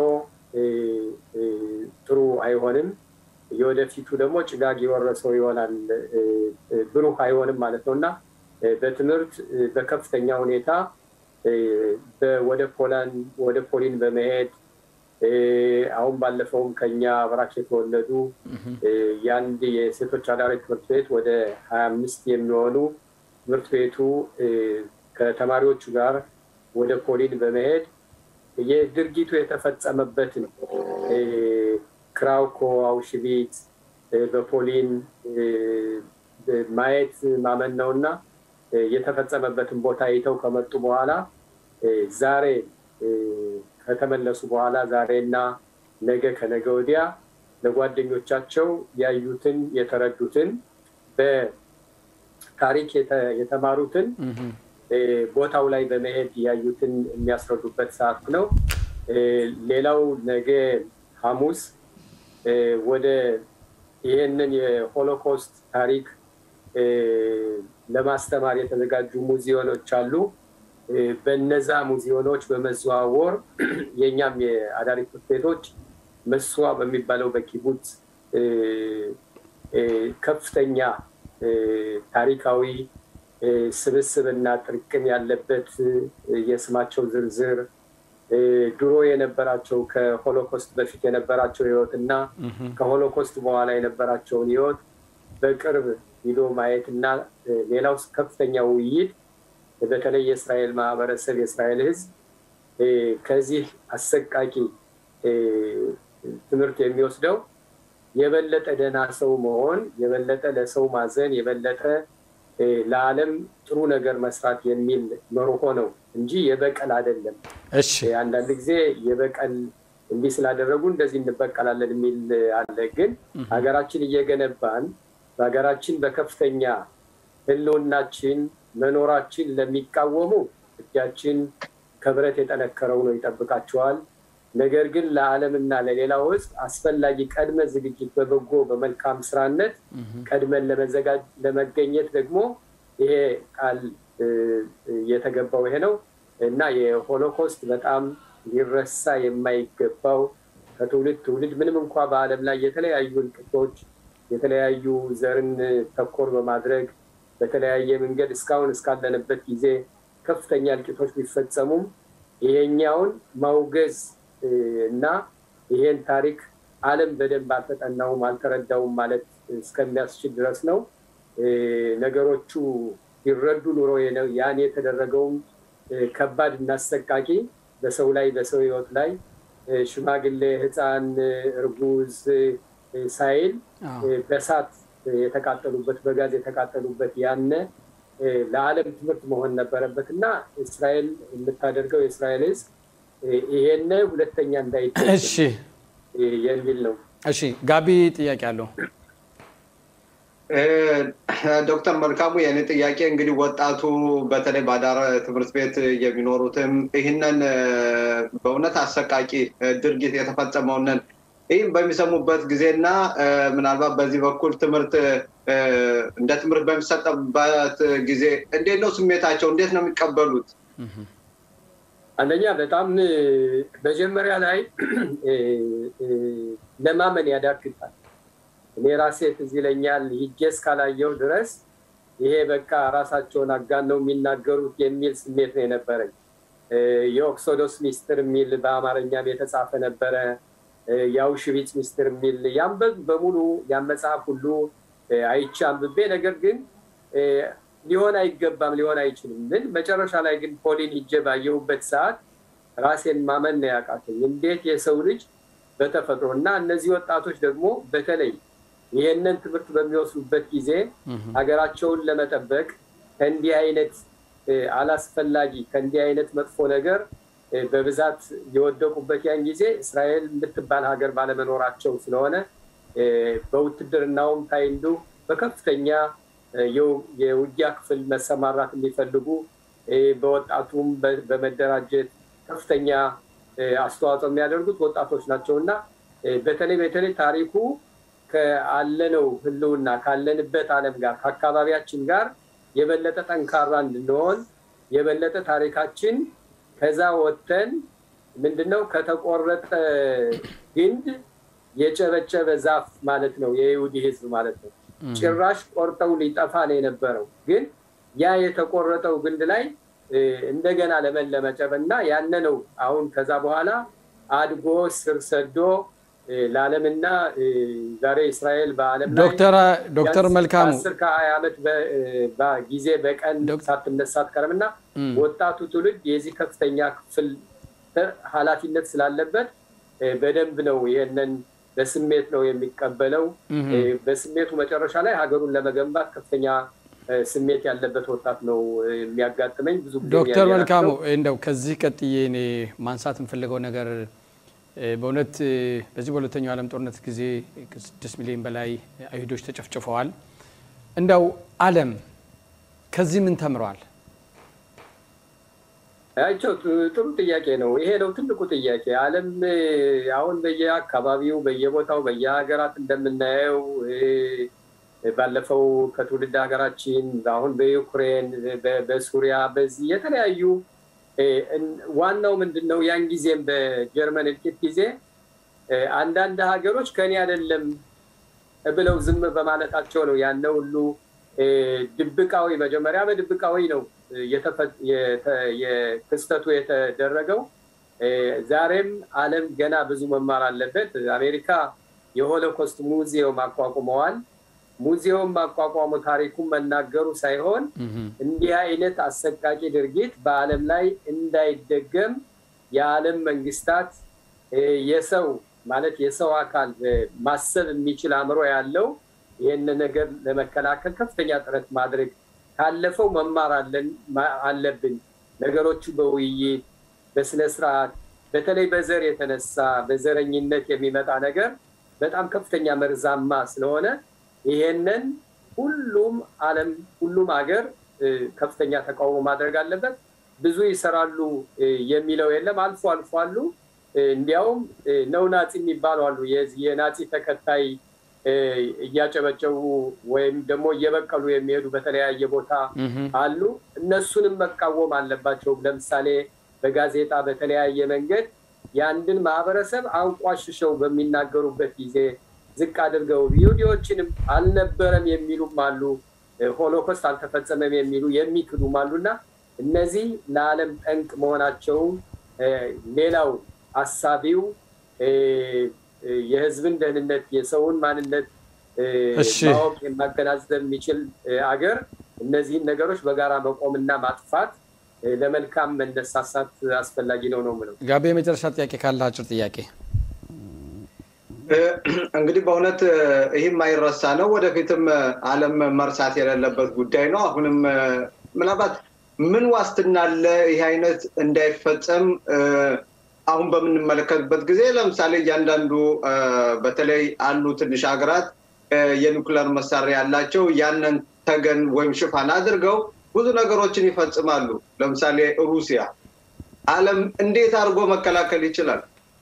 ጥሩ አይሆንም። የወደፊቱ ደግሞ ጭጋግ የወረሰው ይሆናል፣ ብሩህ አይሆንም ማለት ነው እና በትምህርት በከፍተኛ ሁኔታ ወደ ፖላንድ ወደ ፖሊን በመሄድ አሁን ባለፈውም ከኛ አብራክ የተወለዱ የአንድ የሴቶች አዳሪ ትምህርት ቤት ወደ ሀያ አምስት የሚሆኑ ትምህርት ቤቱ ከተማሪዎቹ ጋር ወደ ፖሊን በመሄድ የድርጊቱ የተፈጸመበትን ክራውኮ፣ አውሽቪት በፖሊን ማየት ማመን ነው እና የተፈጸመበትን ቦታ አይተው ከመጡ በኋላ ዛሬ ከተመለሱ በኋላ ዛሬና ነገ ከነገ ወዲያ ለጓደኞቻቸው ያዩትን የተረዱትን በታሪክ የተማሩትን ቦታው ላይ በመሄድ ያዩትን የሚያስረዱበት ሰዓት ነው። ሌላው ነገ ሐሙስ ወደ ይህንን የሆሎኮስት ታሪክ ለማስተማር የተዘጋጁ ሙዚዮኖች አሉ። በነዛ ሙዚዮኖች በመዘዋወር የእኛም የአዳሪ ትምህርት ቤቶች መስዋ በሚባለው በኪቡት ከፍተኛ ታሪካዊ ስብስብና ጥርቅም ያለበት የስማቸው ዝርዝር ድሮ የነበራቸው ከሆሎኮስት በፊት የነበራቸው ህይወት እና ከሆሎኮስት በኋላ የነበራቸውን ህይወት በቅርብ ሂዶ ማየት እና ሌላው ከፍተኛ ውይይት በተለይ የእስራኤል ማህበረሰብ የእስራኤል ህዝብ ከዚህ አሰቃቂ ትምህርት የሚወስደው የበለጠ ደህና ሰው መሆን፣ የበለጠ ለሰው ማዘን፣ የበለጠ ለዓለም ጥሩ ነገር መስራት የሚል መርሆ ነው እንጂ የበቀል አይደለም። እሺ አንዳንድ ጊዜ የበቀል እንዲህ ስላደረጉ እንደዚህ እንበቀላለን የሚል አለ። ግን ሀገራችን እየገነባን በሀገራችን በከፍተኛ ህልውናችን መኖራችን ለሚቃወሙ እጃችን ከብረት የጠነከረው ነው ይጠብቃቸዋል። ነገር ግን ለዓለምና ለሌላው ህዝብ አስፈላጊ ቀድመ ዝግጅት በበጎ በመልካም ስራነት ቀድመን ለመገኘት ደግሞ ይሄ ቃል የተገባው ይሄ ነው እና የሆሎኮስት በጣም ሊረሳ የማይገባው ከትውልድ ትውልድ ምንም እንኳ በዓለም ላይ የተለያዩ እልቅቶች የተለያዩ ዘርን ተኮር በማድረግ በተለያየ መንገድ እስካሁን እስካለንበት ጊዜ ከፍተኛ እልቂቶች ቢፈጸሙም ይሄኛውን ማውገዝ እና ይሄን ታሪክ ዓለም በደንብ አልተጠናውም አልተረዳውም ማለት እስከሚያስችል ድረስ ነው። ነገሮቹ ይረዱ ኑሮ ያን የተደረገውም ከባድ እና አሰቃቂ በሰው ላይ በሰው ህይወት ላይ ሽማግሌ፣ ህፃን፣ እርጉዝ ሳይል በሳት የተቃጠሉበት በጋዝ የተቃጠሉበት ያነ ለዓለም ትምህርት መሆን ነበረበት እና እስራኤል የምታደርገው የእስራኤል ህዝብ ይሄን ሁለተኛ እንዳይደረግ እሺ የሚል ነው። እሺ ጋቢ ጥያቄ አለው። ዶክተር መልካሙ የእኔ ጥያቄ እንግዲህ ወጣቱ በተለይ በአዳር ትምህርት ቤት የሚኖሩትም ይህንን በእውነት አሰቃቂ ድርጊት የተፈጸመውንን ይህም በሚሰሙበት ጊዜና ምናልባት በዚህ በኩል ትምህርት እንደ ትምህርት በሚሰጠበት ጊዜ እንዴት ነው ስሜታቸው? እንዴት ነው የሚቀበሉት? አንደኛ በጣም መጀመሪያ ላይ ለማመን ያዳግታል። እኔ ራሴ ትዝ ይለኛል ሂጄ እስካላየው ድረስ ይሄ በቃ ራሳቸውን አጋነው የሚናገሩት የሚል ስሜት ነው የነበረኝ። የኦክሶዶስ ሚስጥር የሚል በአማርኛም የተጻፈ ነበረ። የአውሽቪትስ ሚስጥር የሚል ያንበብ በሙሉ ያን መጽሐፍ ሁሉ አይቼ አንብቤ፣ ነገር ግን ሊሆን አይገባም ሊሆን አይችልም። ግን መጨረሻ ላይ ግን ፖሊን ሂጄ ባየሁበት ሰዓት ራሴን ማመን ነው ያቃተኝ። እንዴት የሰው ልጅ በተፈጥሮ እና እነዚህ ወጣቶች ደግሞ በተለይ ይህንን ትምህርት በሚወስዱበት ጊዜ ሀገራቸውን ለመጠበቅ ከእንዲህ አይነት አላስፈላጊ ከእንዲህ አይነት መጥፎ ነገር በብዛት የወደቁበት ያን ጊዜ እስራኤል የምትባል ሀገር ባለመኖራቸው ስለሆነ በውትድርናውም ታይንዱ በከፍተኛ የውጊያ ክፍል መሰማራት የሚፈልጉ በወጣቱም በመደራጀት ከፍተኛ አስተዋጽኦ የሚያደርጉት ወጣቶች ናቸው እና በተለይ በተለይ ታሪኩ ከአለነው ህልውና ካለንበት ዓለም ጋር ከአካባቢያችን ጋር የበለጠ ጠንካራ እንድንሆን የበለጠ ታሪካችን ከዛ ወጥተን ምንድነው ከተቆረጠ ግንድ የጨበጨበ ዛፍ ማለት ነው የይሁዲ ህዝብ ማለት ነው። ጭራሽ ቆርጠው ሊጠፋ ነው የነበረው። ግን ያ የተቆረጠው ግንድ ላይ እንደገና ለመለመጨብ እና ያነ ነው አሁን ከዛ በኋላ አድጎ ስር ሰዶ ለዓለምና ዛሬ እስራኤል በዓለም ላይ ዶክተር መልካሙ አስር ከሀያ ዓመት ጊዜ በቀን ሳትነሳ አትቀርም እና ወጣቱ ትውልድ የዚህ ከፍተኛ ክፍል ኃላፊነት ስላለበት በደንብ ነው ይህንን በስሜት ነው የሚቀበለው። በስሜቱ መጨረሻ ላይ ሀገሩን ለመገንባት ከፍተኛ ስሜት ያለበት ወጣት ነው የሚያጋጥመኝ። ብዙ ዶክተር መልካሙ እንደው ከዚህ ቀጥዬ እኔ ማንሳት የምፈልገው ነገር በእውነት በዚህ በሁለተኛው ዓለም ጦርነት ጊዜ ከስድስት ሚሊዮን በላይ አይሁዶች ተጨፍጭፈዋል። እንደው ዓለም ከዚህ ምን ተምረዋል? ያቸው ጥሩ ጥያቄ ነው። ይሄ ነው ትልቁ ጥያቄ። ዓለም አሁን በየአካባቢው በየቦታው በየሀገራት እንደምናየው ባለፈው ከትውልድ ሀገራችን አሁን በዩክሬን በሱሪያ በዚህ የተለያዩ ዋናው ምንድን ነው ያን ጊዜም በጀርመን እልቂት ጊዜ አንዳንድ ሀገሮች ከኔ አይደለም ብለው ዝም በማለታቸው ነው ያነ ሁሉ ድብቃዊ መጀመሪያ በድብቃዊ ነው ክስተቱ የተደረገው። ዛሬም ዓለም ገና ብዙ መማር አለበት። አሜሪካ የሆሎኮስት ሙዚየም አቋቁመዋል። ሙዚየም ማቋቋሙ ታሪኩን መናገሩ ሳይሆን እንዲህ አይነት አሰቃቂ ድርጊት በዓለም ላይ እንዳይደገም የዓለም መንግስታት የሰው ማለት የሰው አካል ማሰብ የሚችል አእምሮ ያለው ይህን ነገር ለመከላከል ከፍተኛ ጥረት ማድረግ ካለፈው መማር አለብን። ነገሮቹ በውይይት በስነ ስርዓት በተለይ በዘር የተነሳ በዘረኝነት የሚመጣ ነገር በጣም ከፍተኛ መርዛማ ስለሆነ ይሄንን ሁሉም ዓለም ሁሉም ሀገር ከፍተኛ ተቃውሞ ማድረግ አለበት። ብዙ ይሰራሉ የሚለው የለም። አልፎ አልፎ አሉ። እንዲያውም ነው ናፂ የሚባሉ አሉ። የናፂ ተከታይ እያጨበጨቡ ወይም ደግሞ እየበቀሉ የሚሄዱ በተለያየ ቦታ አሉ። እነሱንም መቃወም አለባቸው። ለምሳሌ በጋዜጣ በተለያየ መንገድ የአንድን ማህበረሰብ አንቋሽሸው በሚናገሩበት ጊዜ ዝቅ አድርገው ይሁዲዎችንም አልነበረም የሚሉም አሉ። ሆሎኮስት አልተፈጸመም የሚሉ የሚክዱም አሉ እና እነዚህ ለዓለም ጠንቅ መሆናቸውን ሌላው አሳቢው የህዝብን ደህንነት የሰውን ማንነት ማወቅ የማገናዘብ የሚችል አገር እነዚህን ነገሮች በጋራ መቆምና ማጥፋት ለመልካም መነሳሳት አስፈላጊ ነው ነው ምለው። ጋቤ የመጨረሻ ጥያቄ ካለ አጭር ጥያቄ። እንግዲህ በእውነት ይህ የማይረሳ ነው። ወደፊትም ዓለም መርሳት የሌለበት ጉዳይ ነው። አሁንም ምናልባት ምን ዋስትና አለ ይህ አይነት እንዳይፈጸም አሁን በምንመለከትበት ጊዜ ለምሳሌ እያንዳንዱ በተለይ አሉ ትንሽ ሀገራት የኒውክለር መሳሪያ ያላቸው ያንን ተገን ወይም ሽፋን አድርገው ብዙ ነገሮችን ይፈጽማሉ። ለምሳሌ ሩሲያ። ዓለም እንዴት አድርጎ መከላከል ይችላል?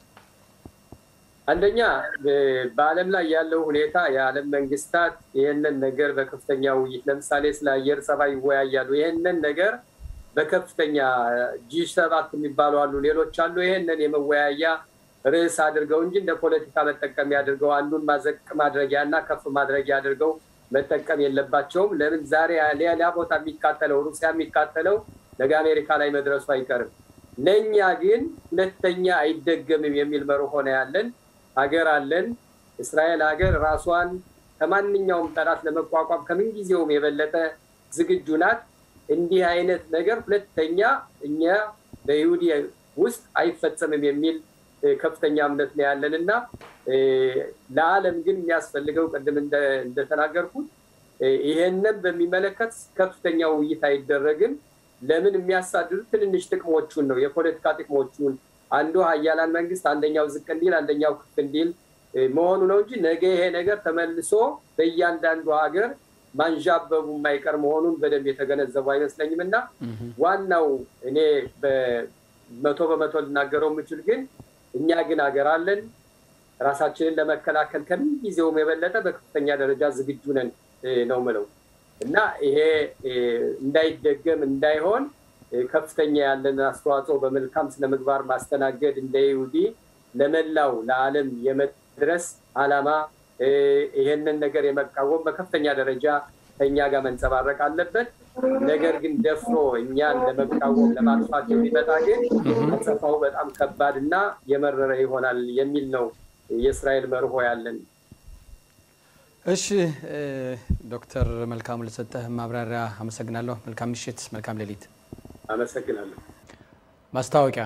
አንደኛ በዓለም ላይ ያለው ሁኔታ የዓለም መንግስታት ይህንን ነገር በከፍተኛ ውይይት ለምሳሌ ስለ አየር ጸባይ ይወያያሉ። ይህንን ነገር በከፍተኛ ጂ ሰባት የሚባሉ አሉ፣ ሌሎች አሉ። ይህንን የመወያያ ርዕስ አድርገው እንጂ እንደ ፖለቲካ መጠቀሚያ አድርገው አንዱን ማዘቅ ማድረጊያ እና ከፍ ማድረጊያ አድርገው መጠቀም የለባቸውም። ለምን ዛሬ ሌላ ቦታ የሚቃጠለው ሩሲያ የሚቃጠለው ነገ አሜሪካ ላይ መድረሱ አይቀርም። ለእኛ ግን ሁለተኛ አይደገምም የሚል መርሆ ነው ያለን። ሀገር አለን። እስራኤል ሀገር ራሷን ከማንኛውም ጠላት ለመቋቋም ከምንጊዜውም የበለጠ ዝግጁ ናት። እንዲህ አይነት ነገር ሁለተኛ እኛ በይሁዲ ውስጥ አይፈጸምም የሚል ከፍተኛ እምነት ነው ያለን እና ለዓለም ግን የሚያስፈልገው ቅድም እንደተናገርኩት ይሄንን በሚመለከት ከፍተኛ ውይይት አይደረግም። ለምን የሚያሳድዱት ትንንሽ ጥቅሞቹን ነው፣ የፖለቲካ ጥቅሞቹን አንዱ ሀያላን መንግስት አንደኛው ዝቅ እንዲል አንደኛው ከፍ እንዲል መሆኑ ነው እንጂ ነገ ይሄ ነገር ተመልሶ በእያንዳንዱ ሀገር ማንዣበቡ የማይቀር መሆኑን በደንብ የተገነዘቡ አይመስለኝም እና ዋናው እኔ በመቶ በመቶ ልናገረው የምችል ግን እኛ ግን ሀገር አለን ራሳችንን ለመከላከል ከምን ጊዜውም የበለጠ በከፍተኛ ደረጃ ዝግጁ ነን ነው ምለው እና ይሄ እንዳይደገም እንዳይሆን ከፍተኛ ያለን አስተዋጽኦ በመልካም ስነምግባር ማስተናገድ እንደ ይሁዲ ለመላው ለዓለም የመድረስ አላማ ይሄንን ነገር የመቃወም በከፍተኛ ደረጃ ከእኛ ጋር መንጸባረቅ አለበት። ነገር ግን ደፍሮ እኛን ለመቃወም ለማጥፋት የሚመጣ ግን አጸፋው በጣም ከባድ እና የመረረ ይሆናል የሚል ነው የእስራኤል መርሆ ያለን። እሺ ዶክተር መልካሙ ለሰጠህ ማብራሪያ አመሰግናለሁ። መልካም ምሽት፣ መልካም ሌሊት። አመሰግናለሁ። ማስታወቂያ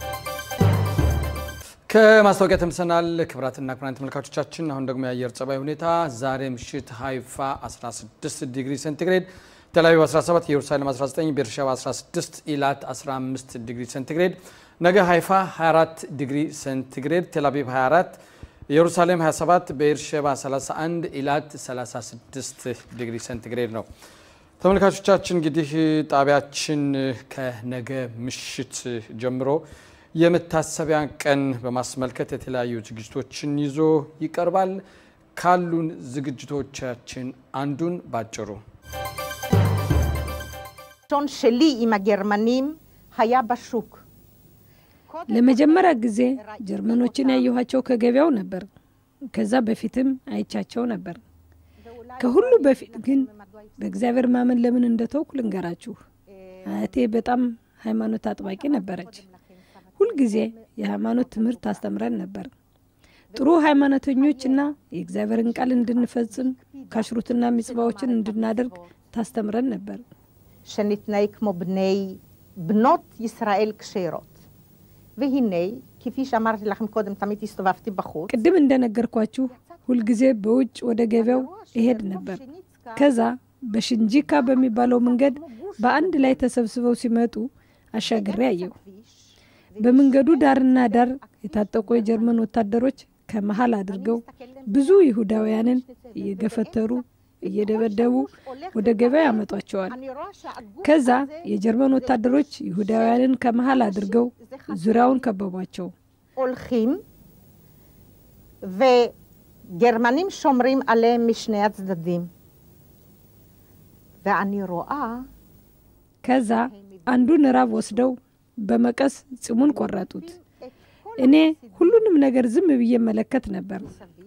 ከማስታወቂያ ተመልሰናል። ክቡራትና ክቡራን ተመልካቾቻችን፣ አሁን ደግሞ የአየር ጸባይ ሁኔታ ዛሬ ምሽት ሀይፋ 16 ዲግሪ ሴንቲግሬድ፣ ቴልአቪቭ 17፣ ኢየሩሳሌም 19፣ ቤርሸባ 16፣ ኢላት 15 ዲግሪ ሴንቲግሬድ፣ ነገ ሀይፋ 24 ዲግሪ ሴንቲግሬድ፣ ቴልአቪቭ 24 ኢየሩሳሌም 27 በኤርሼባ 31 ኢላት 36 ዲግሪ ሴንቲግሬድ ነው። ተመልካቾቻችን እንግዲህ ጣቢያችን ከነገ ምሽት ጀምሮ የመታሰቢያ ቀን በማስመልከት የተለያዩ ዝግጅቶችን ይዞ ይቀርባል። ካሉን ዝግጅቶቻችን አንዱን ባጭሩ הראשון שלי עם הגרמנים היה בשוק. ለመጀመሪያ ጊዜ ጀርመኖችን ያየኋቸው ከገበያው ነበር። ከዛ በፊትም አይቻቸው ነበር። ከሁሉ በፊት ግን በእግዚአብሔር ማመን ለምን እንደተውኩ ልንገራችሁ። አያቴ በጣም ሃይማኖት አጥባቂ ነበረች። ሁልጊዜ የሃይማኖት ትምህርት ታስተምረን ነበር። ጥሩ ሃይማኖተኞችና የእግዚአብሔርን ቃል እንድንፈጽም ካሽሩትና ሚጽባዎችን እንድናደርግ ታስተምረን ነበር። שנתנהג כמו בני, בנות ישראל כשרות. והנה, כפי שאמרתי לכם קודם, תמיד הסתובבתי בחוץ. ቅድም እንደነገርኳችሁ ሁልጊዜ በውጭ ወደ ገበያው እሄድ ነበር። ከዛ በሽንጂካ በሚባለው መንገድ በአንድ ላይ ተሰብስበው ሲመጡ አሻግሬ አየሁ። በመንገዱ ዳርና ዳር የታጠቁ የጀርመን ወታደሮች ከመሀል አድርገው ብዙ ይሁዳውያንን እየገፈተሩ እየደበደቡ ወደ ገበያ ያመጧቸዋል። ከዛ የጀርመን ወታደሮች ይሁዳውያንን ከመሀል አድርገው ዙሪያውን ከበቧቸው። הולכים, וגרמנים שומרים עליהם משני הצדדים. ואני רואה ከዛ አንዱን ራብ ወስደው በመቀስ ጽሙን ቆረጡት። እኔ ሁሉንም ነገር ዝም ብዬ መለከት ነበር።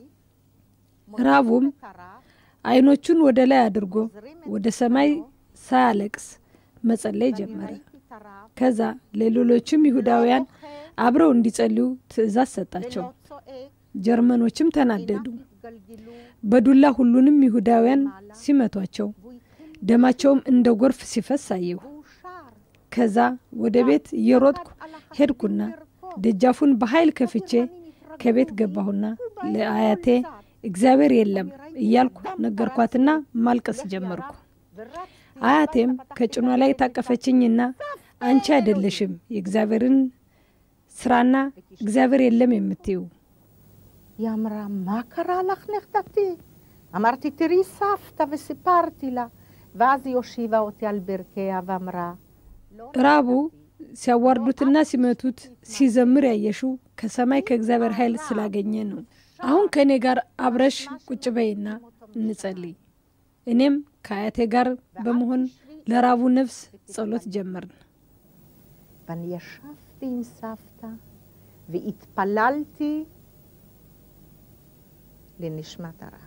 ራቡም አይኖቹን ወደ ላይ አድርጎ ወደ ሰማይ ሳያለቅስ መጸለይ ጀመረ። ከዛ ለሌሎችም ይሁዳውያን አብረው እንዲጸልዩ ትእዛዝ ሰጣቸው። ጀርመኖችም ተናደዱ። በዱላ ሁሉንም ይሁዳውያን ሲመቷቸው፣ ደማቸውም እንደ ጎርፍ ሲፈስ አየሁ። ከዛ ወደ ቤት እየሮጥኩ ሄድኩና ደጃፉን በኃይል ከፍቼ ከቤት ገባሁና ለአያቴ እግዚአብሔር የለም እያልኩ ነገርኳትና ማልቀስ ጀመርኩ። አያቴም ከጭኗ ላይ ታቀፈችኝና አንቺ አይደለሽም የእግዚአብሔርን ስራና እግዚአብሔር የለም የምትዩ היא אמרה, מה קרה לך נכדתי? אמרתי, תראי סבתא, וסיפרתי לה. ואז היא הושיבה אותי על ברכיה ואמרה, ራቡ ሲያዋርዱትና ሲመቱት ሲዘምር ያየሽው ከሰማይ ከእግዚአብሔር ኃይል ስላገኘ ነው። አሁን ከእኔ ጋር አብረሽ ቁጭ በይና እንጸልይ። እኔም ከአያቴ ጋር በመሆን ለራቡ ነፍስ ጸሎት ጀመርን። ואני ישבתי עם סבתא והתפללתי לנשמת הרב.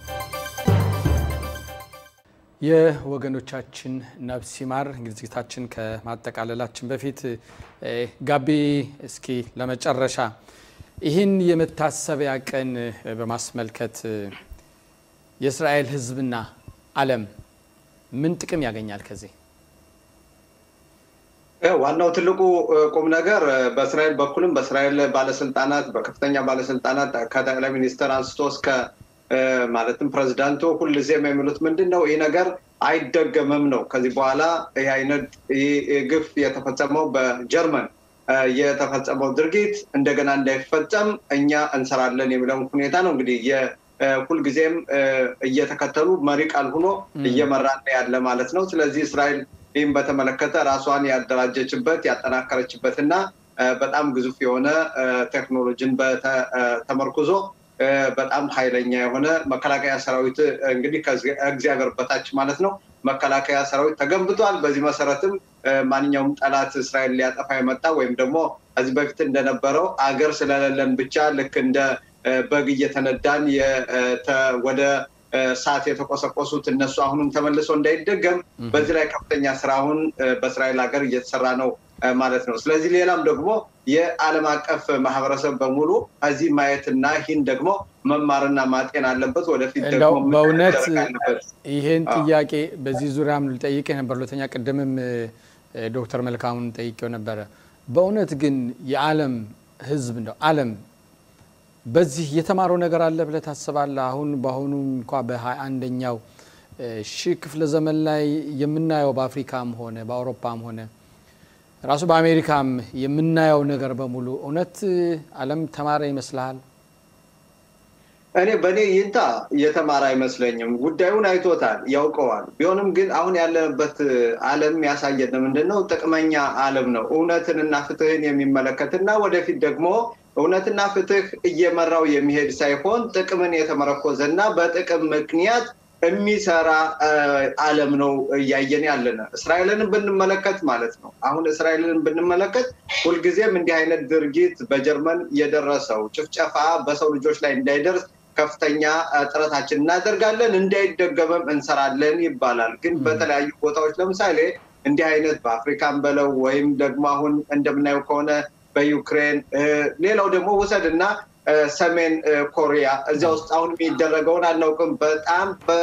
የወገኖቻችን ነፍስ ይማር። እንግዲህ ዝግጅታችን ከማጠቃለላችን በፊት ጋቢ እስኪ ለመጨረሻ ይህን የመታሰቢያ ቀን በማስመልከት የእስራኤል ሕዝብና ዓለም ምን ጥቅም ያገኛል ከዚህ? ዋናው ትልቁ ቁም ነገር በእስራኤል በኩልም በእስራኤል ባለስልጣናት በከፍተኛ ባለስልጣናት ከጠቅላይ ሚኒስትር አንስቶ እስከ ማለትም ፕሬዚዳንቱ ሁልጊዜም የሚሉት ምንድን ነው? ይህ ነገር አይደገምም ነው። ከዚህ በኋላ ይህ አይነት ግፍ የተፈጸመው በጀርመን የተፈጸመው ድርጊት እንደገና እንዳይፈጸም እኛ እንሰራለን የሚለውን ሁኔታ ነው እንግዲህ ሁልጊዜም እየተከተሉ መሪ ቃል ሆኖ እየመራን ያለ ማለት ነው። ስለዚህ እስራኤል ይህም በተመለከተ ራሷን ያደራጀችበት ያጠናከረችበት እና በጣም ግዙፍ የሆነ ቴክኖሎጂን ተመርኩዞ በጣም ኃይለኛ የሆነ መከላከያ ሰራዊት እንግዲህ ከእግዚአብሔር በታች ማለት ነው መከላከያ ሰራዊት ተገንብቷል። በዚህ መሰረትም ማንኛውም ጠላት እስራኤል ሊያጠፋ የመጣ ወይም ደግሞ ከዚህ በፊት እንደነበረው አገር ስለሌለን ብቻ ልክ እንደ በግ እየተነዳን ወደ ሰዓት የተቆሰቆሱት እነሱ አሁንም ተመልሶ እንዳይደገም በዚህ ላይ ከፍተኛ ስራ አሁን በእስራኤል ሀገር እየተሰራ ነው ማለት ነው። ስለዚህ ሌላም ደግሞ የዓለም አቀፍ ማህበረሰብ በሙሉ እዚህ ማየትና ይህን ደግሞ መማርና ማጤን አለበት። ወደፊት ደግሞ በእውነት ይህን ጥያቄ በዚህ ዙሪያም ልጠይቅ ነበር። ሁለተኛ ቅድምም ዶክተር መልካሙን ጠይቄው ነበረ። በእውነት ግን የዓለም ህዝብ እንደው ዓለም በዚህ የተማረው ነገር አለ ብለህ ታስባለህ? አሁን በአሁኑ እንኳ በሀያ አንደኛው ሺህ ክፍለ ዘመን ላይ የምናየው በአፍሪካም ሆነ በአውሮፓም ሆነ ራሱ በአሜሪካም የምናየው ነገር በሙሉ እውነት ዓለም ተማረ ይመስልሃል? እኔ በእኔ ይንታ የተማረ አይመስለኝም። ጉዳዩን አይቶታል፣ ያውቀዋል። ቢሆንም ግን አሁን ያለንበት ዓለም ያሳየን ምንድን ነው? ጥቅመኛ ዓለም ነው። እውነትንና ፍትህን የሚመለከትና ወደፊት ደግሞ እውነትና ፍትህ እየመራው የሚሄድ ሳይሆን ጥቅምን የተመረኮዘ እና በጥቅም ምክንያት የሚሰራ ዓለም ነው እያየን ያለን። እስራኤልን ብንመለከት ማለት ነው። አሁን እስራኤልን ብንመለከት ሁልጊዜም እንዲህ አይነት ድርጊት በጀርመን የደረሰው ጭፍጨፋ በሰው ልጆች ላይ እንዳይደርስ ከፍተኛ ጥረታችን እናደርጋለን፣ እንዳይደገመም እንሰራለን ይባላል። ግን በተለያዩ ቦታዎች ለምሳሌ እንዲህ አይነት በአፍሪካን በለው ወይም ደግሞ አሁን እንደምናየው ከሆነ በዩክሬን ሌላው ደግሞ ውሰድ እና ሰሜን ኮሪያ እዚያ ውስጥ አሁን የሚደረገውን አናውቅም። በጣም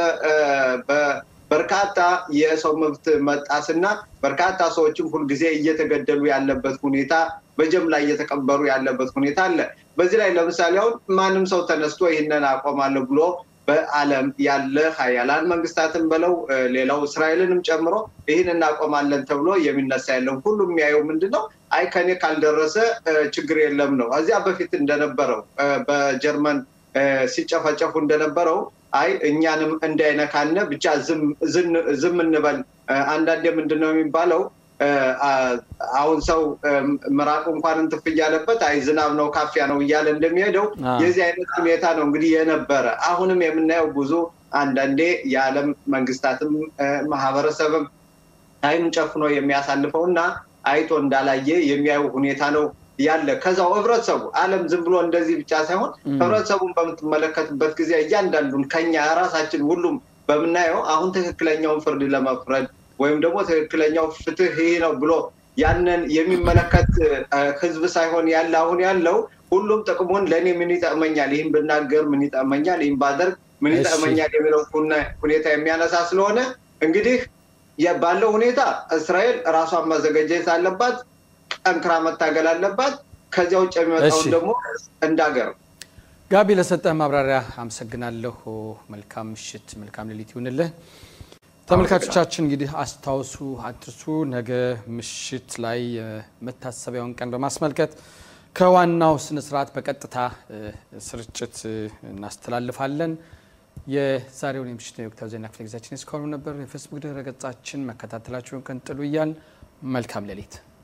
በርካታ የሰው መብት መጣስና በርካታ ሰዎችም ሁልጊዜ እየተገደሉ ያለበት ሁኔታ በጀምላ እየተቀበሩ ያለበት ሁኔታ አለ። በዚህ ላይ ለምሳሌ አሁን ማንም ሰው ተነስቶ ይህንን አቆማለሁ ብሎ በዓለም ያለ ሀያላን መንግስታትን በለው ሌላው እስራኤልንም ጨምሮ ይህን እናቆማለን ተብሎ የሚነሳ የለም። ሁሉ የሚያየው ምንድን ነው? አይ ከኔ ካልደረሰ ችግር የለም ነው። እዚያ በፊት እንደነበረው በጀርመን ሲጨፈጨፉ እንደነበረው አይ እኛንም እንዳይነካነ ብቻ ዝም እንበል። አንዳንዴ ምንድን ነው የሚባለው አሁን ሰው ምራቁ እንኳን እንትፍ እያለበት አይ ዝናብ ነው ካፊያ ነው እያለ እንደሚሄደው የዚህ አይነት ሁኔታ ነው እንግዲህ የነበረ። አሁንም የምናየው ብዙ አንዳንዴ የዓለም መንግስታትም ማህበረሰብም አይኑን ጨፍኖ የሚያሳልፈው እና አይቶ እንዳላየ የሚያዩ ሁኔታ ነው ያለ። ከዛው ህብረተሰቡ ዓለም ዝም ብሎ እንደዚህ ብቻ ሳይሆን ህብረተሰቡን በምትመለከትበት ጊዜ እያንዳንዱን ከኛ ራሳችን ሁሉም በምናየው አሁን ትክክለኛውን ፍርድ ለመፍረድ ወይም ደግሞ ትክክለኛው ፍትህ ይህ ነው ብሎ ያንን የሚመለከት ህዝብ ሳይሆን ያለ አሁን ያለው ሁሉም ጥቅሙን ለእኔ ምን ይጠቅመኛል፣ ይህን ብናገር ምን ይጠቅመኛል፣ ይህን ባደርግ ምን ይጠቅመኛል የሚለው ሁኔታ የሚያነሳ ስለሆነ እንግዲህ ባለው ሁኔታ እስራኤል ራሷን ማዘጋጀት አለባት፣ ጠንክራ መታገል አለባት። ከዚያ ውጭ የሚመጣውን ደግሞ እንዳገር ጋቢ ለሰጠህ ማብራሪያ አመሰግናለሁ። መልካም ምሽት፣ መልካም ሌሊት ይሁንልህ። ተመልካቾቻችን እንግዲህ አስታውሱ፣ አትርሱ። ነገ ምሽት ላይ የመታሰቢያውን ቀን በማስመልከት ከዋናው ስነስርዓት በቀጥታ ስርጭት እናስተላልፋለን። የዛሬውን የምሽት የወቅታዊ ዜና ክፍለ ጊዜያችን እስካሁኑ ነበር። የፌስቡክ ድረ ገጻችን መከታተላችሁን ቀጥሉ እያል መልካም ሌሊት